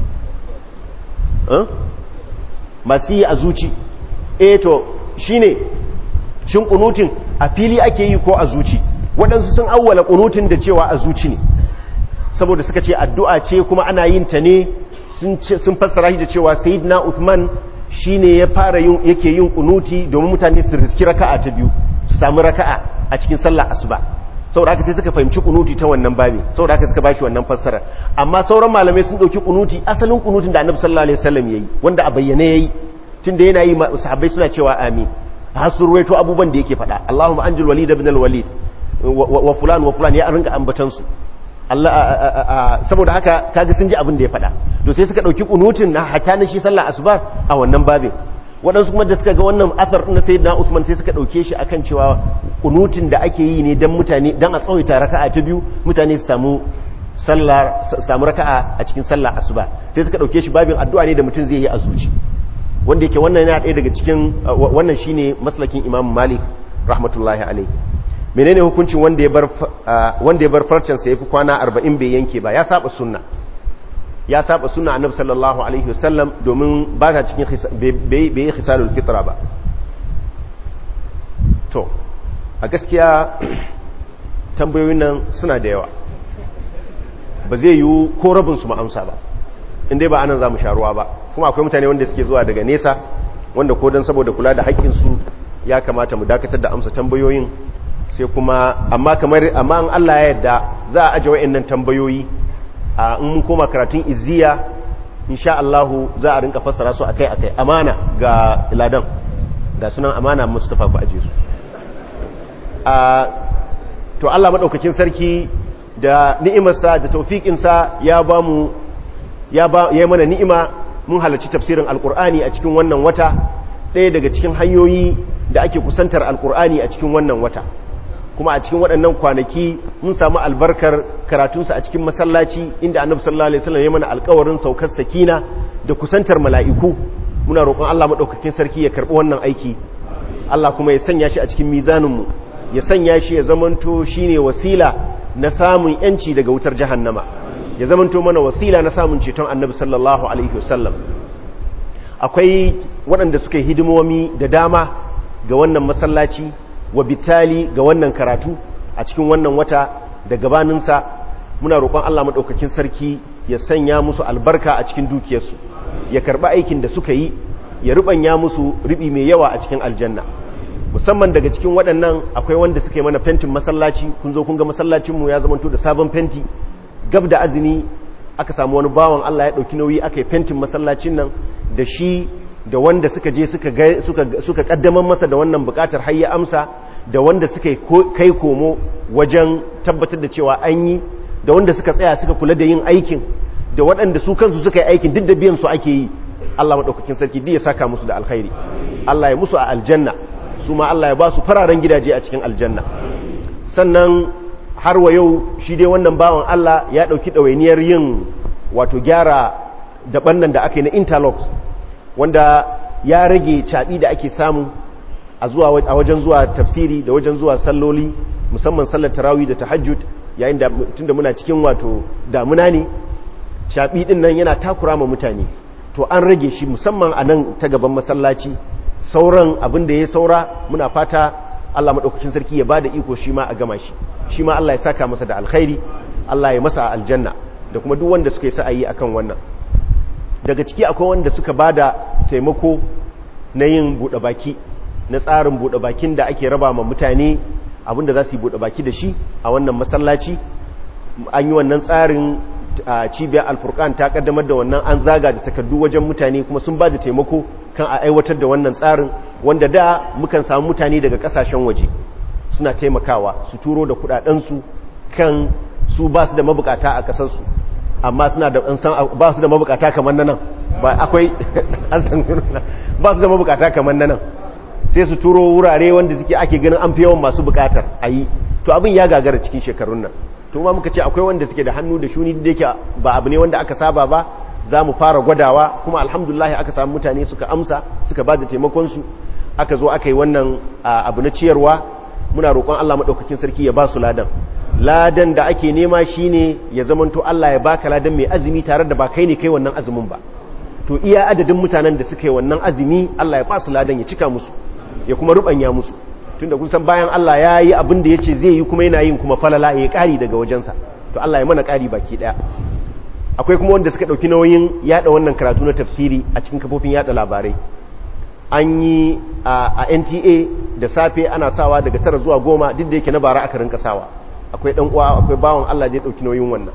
masu yi a zuci eh to shine shin kunutin a fili ake yi ko a zuci waɗansu sun awwala kunutin da cewa a zuci ne saboda suka ce addu'a ce kuma ana yin ta ne sun fassara shi da cewa sayyidina Uthman shi ne ya fara yake yin kunuti domin mutane su riski raka'a ta biyu su sami raka'a a cikin sallah asuba saboda haka sai suka fahimci kunuti ta wannan babi saboda haka suka bashi wannan fassara amma sauran malamai sun dauki kunuti asalin kunutin da annabi sallallahu alaihi wasallam yayi wanda a bayyane yayi tunda yana yi sahabbai suna cewa amin har sun ruwaito abubuwan da yake faɗa Allahumma anjil walid ibn al-walid wa fulan wa fulan ya rinka ambatan su Allah saboda haka kaga sun ji abin da ya faɗa to sai suka ɗauki kunutin na hata na shi sallah asuba a wannan babin waɗansu kuma da suka ga wannan asar na sayyidina Usman sai suka ɗauke shi akan cewa kunutin da ake yi ne dan mutane dan a tsawaita raka'a ta biyu mutane su samu sallah samu raka'a a cikin sallah asuba sai suka ɗauke shi babin addu'a ne da mutum zai yi a zuci wanda yake wannan yana ɗaya daga cikin wannan shine maslakin Imam Malik rahmatullahi alaihi menene hukuncin wanda ya bar wanda ya bar farcen sa yafi kwana 40 bai yanke ba ya saba sunna ya saba sunna annabi sallallahu alaihi wasallam domin ba ta cikin bai yi khisalul fitra ba to a gaskiya tambayoyin nan suna da yawa ba zai yi ko rabin su amsa ba inda ba anan za mu sharuwa ba kuma akwai mutane wanda suke zuwa daga nesa wanda ko don saboda kula da haƙƙinsu ya kamata mu dakatar da amsa tambayoyin sai kuma amma kamar amma an Allah ya yarda za a aje wayannan tambayoyi a in mun koma karatun izziya insha Allah za a rinka fassara su akai akai amana ga iladan ga sunan amana Mustafa ku aje su a to Allah madaukakin sarki da ni'imarsa da tawfikin sa ya ba mu ya ba ya mana ni'ima mun halarci tafsirin alkur'ani a cikin wannan wata ɗaya daga cikin hanyoyi da ake kusantar alkur'ani a cikin wannan wata kuma a cikin waɗannan kwanaki mun samu albarkar karatunsa a cikin masallaci inda annabi sallallahu alaihi wasallam ya mana alƙawarin saukar sakina da kusantar mala'iku muna roƙon Allah madaukakin sarki ya karɓi wannan aiki Allah kuma ya sanya shi a cikin mizaninmu ya sanya shi ya zamanto shine wasila na samun yanci daga wutar jahannama ya zamanto mana wasila na samun ceton annabi sallallahu alaihi wasallam akwai waɗanda suka yi hidimomi da dama ga wannan masallaci wa bitali ga wannan karatu a cikin wannan wata da gabaninsa muna roƙon Allah maɗaukakin sarki ya sanya musu albarka a cikin dukiyarsu ya karɓi aikin da suka yi ya rubanya musu ribi mai yawa a cikin aljanna musamman daga cikin waɗannan akwai wanda suka yi mana fentin masallaci kun zo kun ga masallacinmu ya zamanto da sabon fenti gab da azumi aka samu wani bawan Allah ya ɗauki nauyi aka yi fentin masallacin nan da shi da wanda suka je suka kaddamar masa da wannan bukatar har ya amsa da wanda suka kai komo wajen tabbatar da cewa an yi da wanda suka tsaya suka kula da yin aikin da waɗanda su kansu suka yi aikin duk da biyan su ake yi Allah maɗaukakin sarki duk ya saka musu da alkhairi Allah ya musu a aljanna su ma Allah ya ba su fararen gidaje a cikin aljanna sannan har wa yau shi dai wannan bawan Allah ya ɗauki ɗawainiyar yin wato gyara daban nan da aka yi na interlocks wanda ya rage caɓi da ake samu a wajen zuwa tafsiri da wajen zuwa salloli musamman sallar tarawi da tahajjud yayin da tunda muna cikin wato damuna ne caɓi ɗin nan yana takura ma mutane to an rage shi musamman a nan ta gaban masallaci sauran abin da ya saura muna fata Allah maɗaukakin sarki ya ba da iko shi ma a gama shi shi ma Allah ya saka masa da alkhairi Allah ya masa aljanna da kuma duk wanda suka yi sa'ayi akan wannan daga ciki akwai wanda suka ba da taimako na yin buɗe baki na tsarin buɗe bakin da ake raba ma mutane abinda za su yi buɗe baki da shi a wannan masallaci an yi wannan tsarin cibiyar alfurkan ta kaddamar da wannan an zaga da takardu wajen mutane kuma sun ba da taimako kan a aiwatar da wannan tsarin wanda da mukan samu mutane daga kasashen waje suna taimakawa su turo da kudadensu kan su ba su da mabukata a kasarsu amma suna da ba su da mabukata kamar nan ba akwai an san ba su da mabukata kamar nan sai su turo wurare wanda suke ake ganin an fi yawan masu bukatar a yi to abin ya gagara cikin shekarun nan to ma muka ce akwai wanda suke da hannu da shuni da yake ba abu ne wanda aka saba ba za mu fara gwadawa kuma alhamdulillah aka samu mutane suka amsa suka ba da taimakonsu aka zo aka yi wannan abu na ciyarwa muna roƙon Allah maɗaukakin sarki ya ba su ladan ladan da ake nema shine ya zamanto Allah ya baka ladan mai azumi tare da ba kai ne kai wannan azumin ba to iya adadin mutanen da suka yi wannan azumi Allah ya ba su ladan ya cika musu ya kuma rubanya musu tunda kun san bayan Allah ya yi abin da ya ce zai yi kuma yana yin kuma falala ya ƙari daga wajensa to Allah ya mana ƙari baki ɗaya akwai kuma wanda suka ɗauki nauyin yaɗa wannan karatu na tafsiri a cikin kafofin yaɗa labarai an yi a nta da safe ana sawa daga tara zuwa goma duk da yake na bara aka rinka sawa akwai ɗan uwa akwai bawan Allah da ya ɗauki nauyin wannan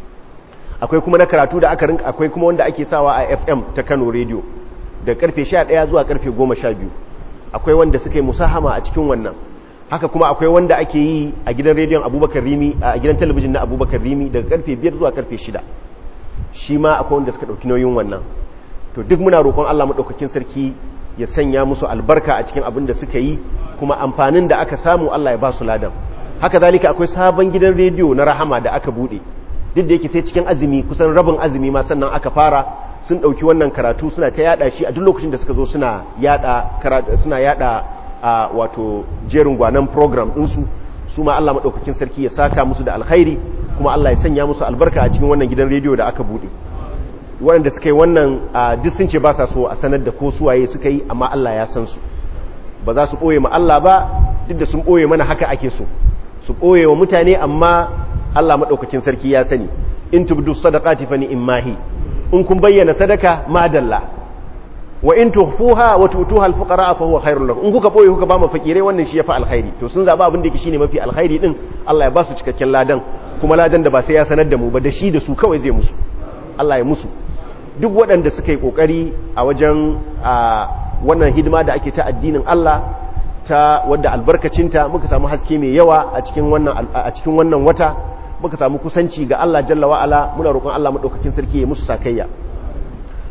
akwai kuma na karatu da aka rinka akwai kuma wanda ake sawa a fm ta kano radio da karfe 11 zuwa karfe 12 akwai wanda suka yi musahama a cikin wannan haka kuma akwai wanda ake yi a gidan rediyon abubakar rimi a gidan talabijin na abubakar rimi daga karfe 5 zuwa karfe 6 shi ma akwai wanda suka ɗauki nauyin wannan to duk muna roƙon allah maɗaukakin sarki ya sanya musu albarka a cikin abin da suka yi kuma amfanin da aka samu allah ya ba su ladan haka zalika akwai sabon gidan rediyo na rahama da aka buɗe duk da yake sai cikin azumi kusan rabin azumi ma sannan aka fara sun ɗauki wannan karatu suna ta yada shi a duk lokacin da suka zo suna yada suna yada a wato jerin gwanan program ɗinsu su ma Allah maɗaukakin sarki ya saka musu da alkhairi kuma Allah ya sanya musu albarka a cikin wannan gidan rediyo da aka buɗe waɗanda suka yi wannan duk sun ce ba sa so a sanar da ko suwaye suka yi amma Allah ya san su ba za su ɓoye ma Allah ba duk da sun ɓoye mana haka ake so su ɓoye wa mutane amma Allah maɗaukakin sarki ya sani in tubdu sadaqati fa ni'mahi in kun bayyana sadaka madalla wa in tuhfuha wa tutuha alfuqara fa huwa khairul lakum in kuka boye kuka ba mu fakire wannan shi yafi alkhairi to sun zaba abin da yake shine mafi alkhairi din Allah ya ba su cikakken ladan kuma ladan da ba sai ya sanar da mu ba da shi da su kawai zai musu Allah ya musu duk waɗanda suka yi kokari a wajen wannan hidima da ake ta addinin Allah ta wadda albarkacinta muka samu haske mai yawa a cikin wannan a cikin wannan wata muka samu kusanci ga Allah jalla wa ala muna roƙon Allah madaukakin sarki ya musu sakayya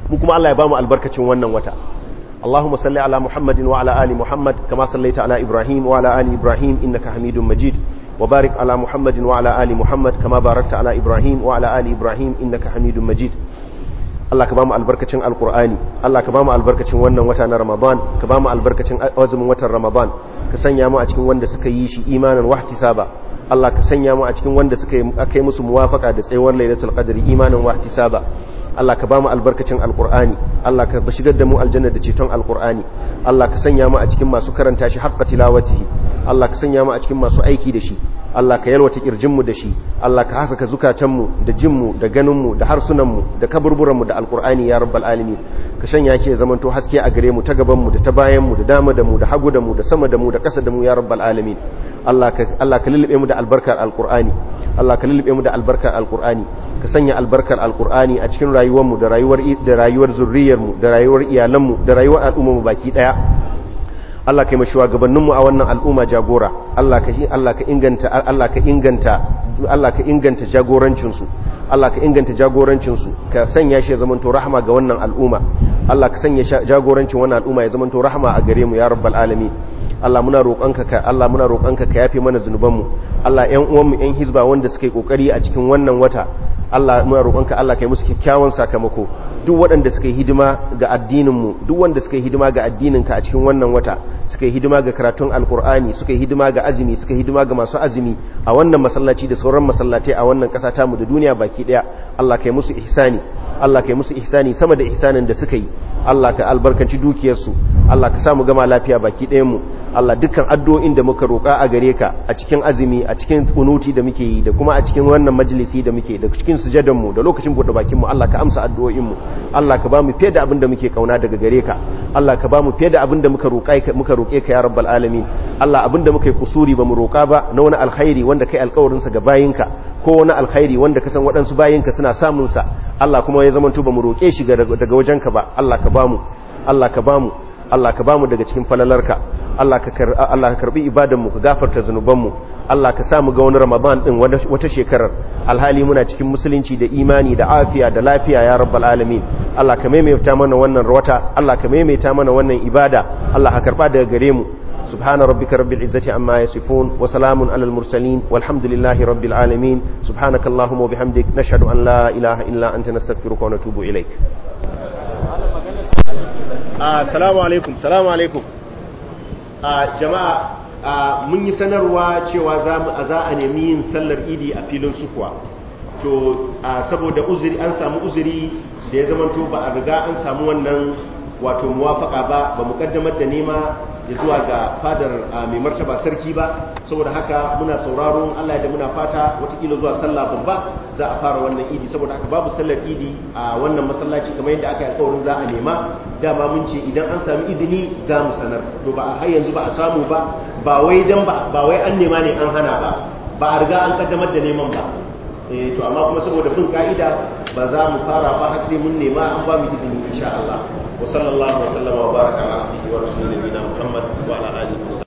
mu kuma Allah ya bamu albarkacin wannan wata اللهم صل على محمد وعلى آل محمد كما صليت على إبراهيم وعلى آل إبراهيم إنك حميد مجيد وبارك على محمد وعلى آل محمد كما باركت على إبراهيم وعلى آل إبراهيم إنك حميد مجيد Allah ka bamu albarkacin alkur'ani Allah ka bamu albarkacin wannan wata na Ramadan ka bamu albarkacin azumin watan Ramadan ka sanya mu a cikin wanda suka yi shi imanan wahtisaba Allah ka sanya mu a cikin wanda suka yi akai musu muwafaka da tsayuwar lailatul qadri imanan wahtisaba Allah ka bamu albarkacin alkur'ani Allah ka shigar da mu aljanna da ceton alkur'ani Allah ka sanya mu a cikin masu karanta shi haqqa tilawatihi Allah ka sanya mu a cikin masu aiki da shi Allah ka yalwata kirjinmu da shi Allah ka hasaka zukatanmu da jinmu da ganinmu da harsunanmu da kaburburanmu da alkur'ani ya rabbal alamin ka shanya ke zamanto haske a gare mu ta gabanmu da ta bayanmu da dama da mu da hagu da mu da sama da mu da ƙasa da mu ya rabbal alamin Allah ka Allah ka lulube mu da albarkar alkur'ani Allah ka lulube mu da albarkar alkur'ani ka sanya albarkar alkur'ani a cikin rayuwarmu da rayuwar da rayuwar zurriyarmu da rayuwar iyalanmu da rayuwar al'ummarmu baki daya Allah ka yi mashuwa gabaninmu a wannan al'umma jagora Allah ka Allah ka inganta Allah ka inganta Allah ka inganta jagorancinsu Allah ka inganta jagorancinsu ka sanya shi ya zamanto rahama ga wannan al'umma Allah ka sanya jagorancin wannan al'umma ya zamanto rahama a gare mu ya rabbal alamin Allah muna roƙonka ka Allah muna roƙonka ka yafe mana zunubanmu Allah ƴan uwanmu ƴan hizba wanda suka yi kokari a cikin wannan wata Allah muna roƙonka Allah ka yi musu kyakkyawan sakamako duk waɗanda suka yi hidima ga addininmu duk wanda suka yi hidima ga addininka a cikin wannan wata suka yi hidima ga karatun alkur'ani suka yi hidima ga azumi suka yi hidima ga masu azumi a wannan masallaci da sauran masallatai a wannan ƙasa tamu da duniya baki ɗaya Allah ka yi musu ihsani Allah ka yi musu ihsani sama da ihsanin da suka yi Allah ka albarkanci dukiyarsu Allah ka samu gama lafiya baki ɗayanmu Allah dukkan addu'o'in da muka roƙa a gare ka a cikin azumi a cikin kunuti da muke yi da kuma a cikin wannan majalisi da muke da cikin sujadanmu da lokacin buɗe bakinmu Allah ka amsa addu'o'inmu Allah ka ba mu fiye da abin da muke kauna daga gare ka Allah ka ba mu fiye da abin da muka roƙa muka roƙe ka ya rabbal alamin Allah abin da muka yi kusuri ba mu roƙa ba na wani alkhairi wanda kai alƙawarin sa ga bayinka ko wani alkhairi wanda ka san waɗansu bayinka suna samun sa Allah kuma ya zamanto ba mu roƙe shi daga wajenka ba Allah ka ba mu Allah ka ba mu Allah ka ba mu daga cikin falalarka Allah ka Allah ka karbi ibadanmu ka gafarta zanubanmu Allah ka sa mu ga wani Ramadan din wata shekarar alhali muna cikin musulunci da imani da afiya da lafiya ya rabbal alamin Allah ka maimaita mana wannan wata Allah ka maimaita mana wannan ibada Allah ka karba daga gare mu سبحان ربك رب العزة عما يصفون وسلام على المرسلين والحمد لله رب العالمين سبحانك اللهم وبحمدك نشهد أن لا إله إلا أنت نستغفرك ونتوب إليك السلام عليكم السلام عليكم جماعة mun yi sanarwa cewa za a nemi yin sallar idi a filin sukuwa to saboda uzuri an samu uzuri da ya zamanto ba a riga an samu wannan wato muwafaka ba ba mu kaddamar da nema ya zuwa ga fadar mai martaba sarki ba saboda haka muna sauraron Allah da muna fata watakila zuwa sallah babba za a fara wannan idi saboda haka babu sallar idi a wannan masallaci kamar yadda aka yi alkawarin za a nema dama mun ce idan an sami izini za mu sanar to ba a har yanzu ba a samu ba ba wai dan ba ba wai an nema ne an hana ba ba a riga an kaddamar da neman ba eh to amma kuma saboda bin ka'ida ba za mu fara ba har sai mun nema an ba mu izini insha Allah وصلى الله وسلم وبارك على عبده ورسوله نبينا محمد وعلى اله وصحبه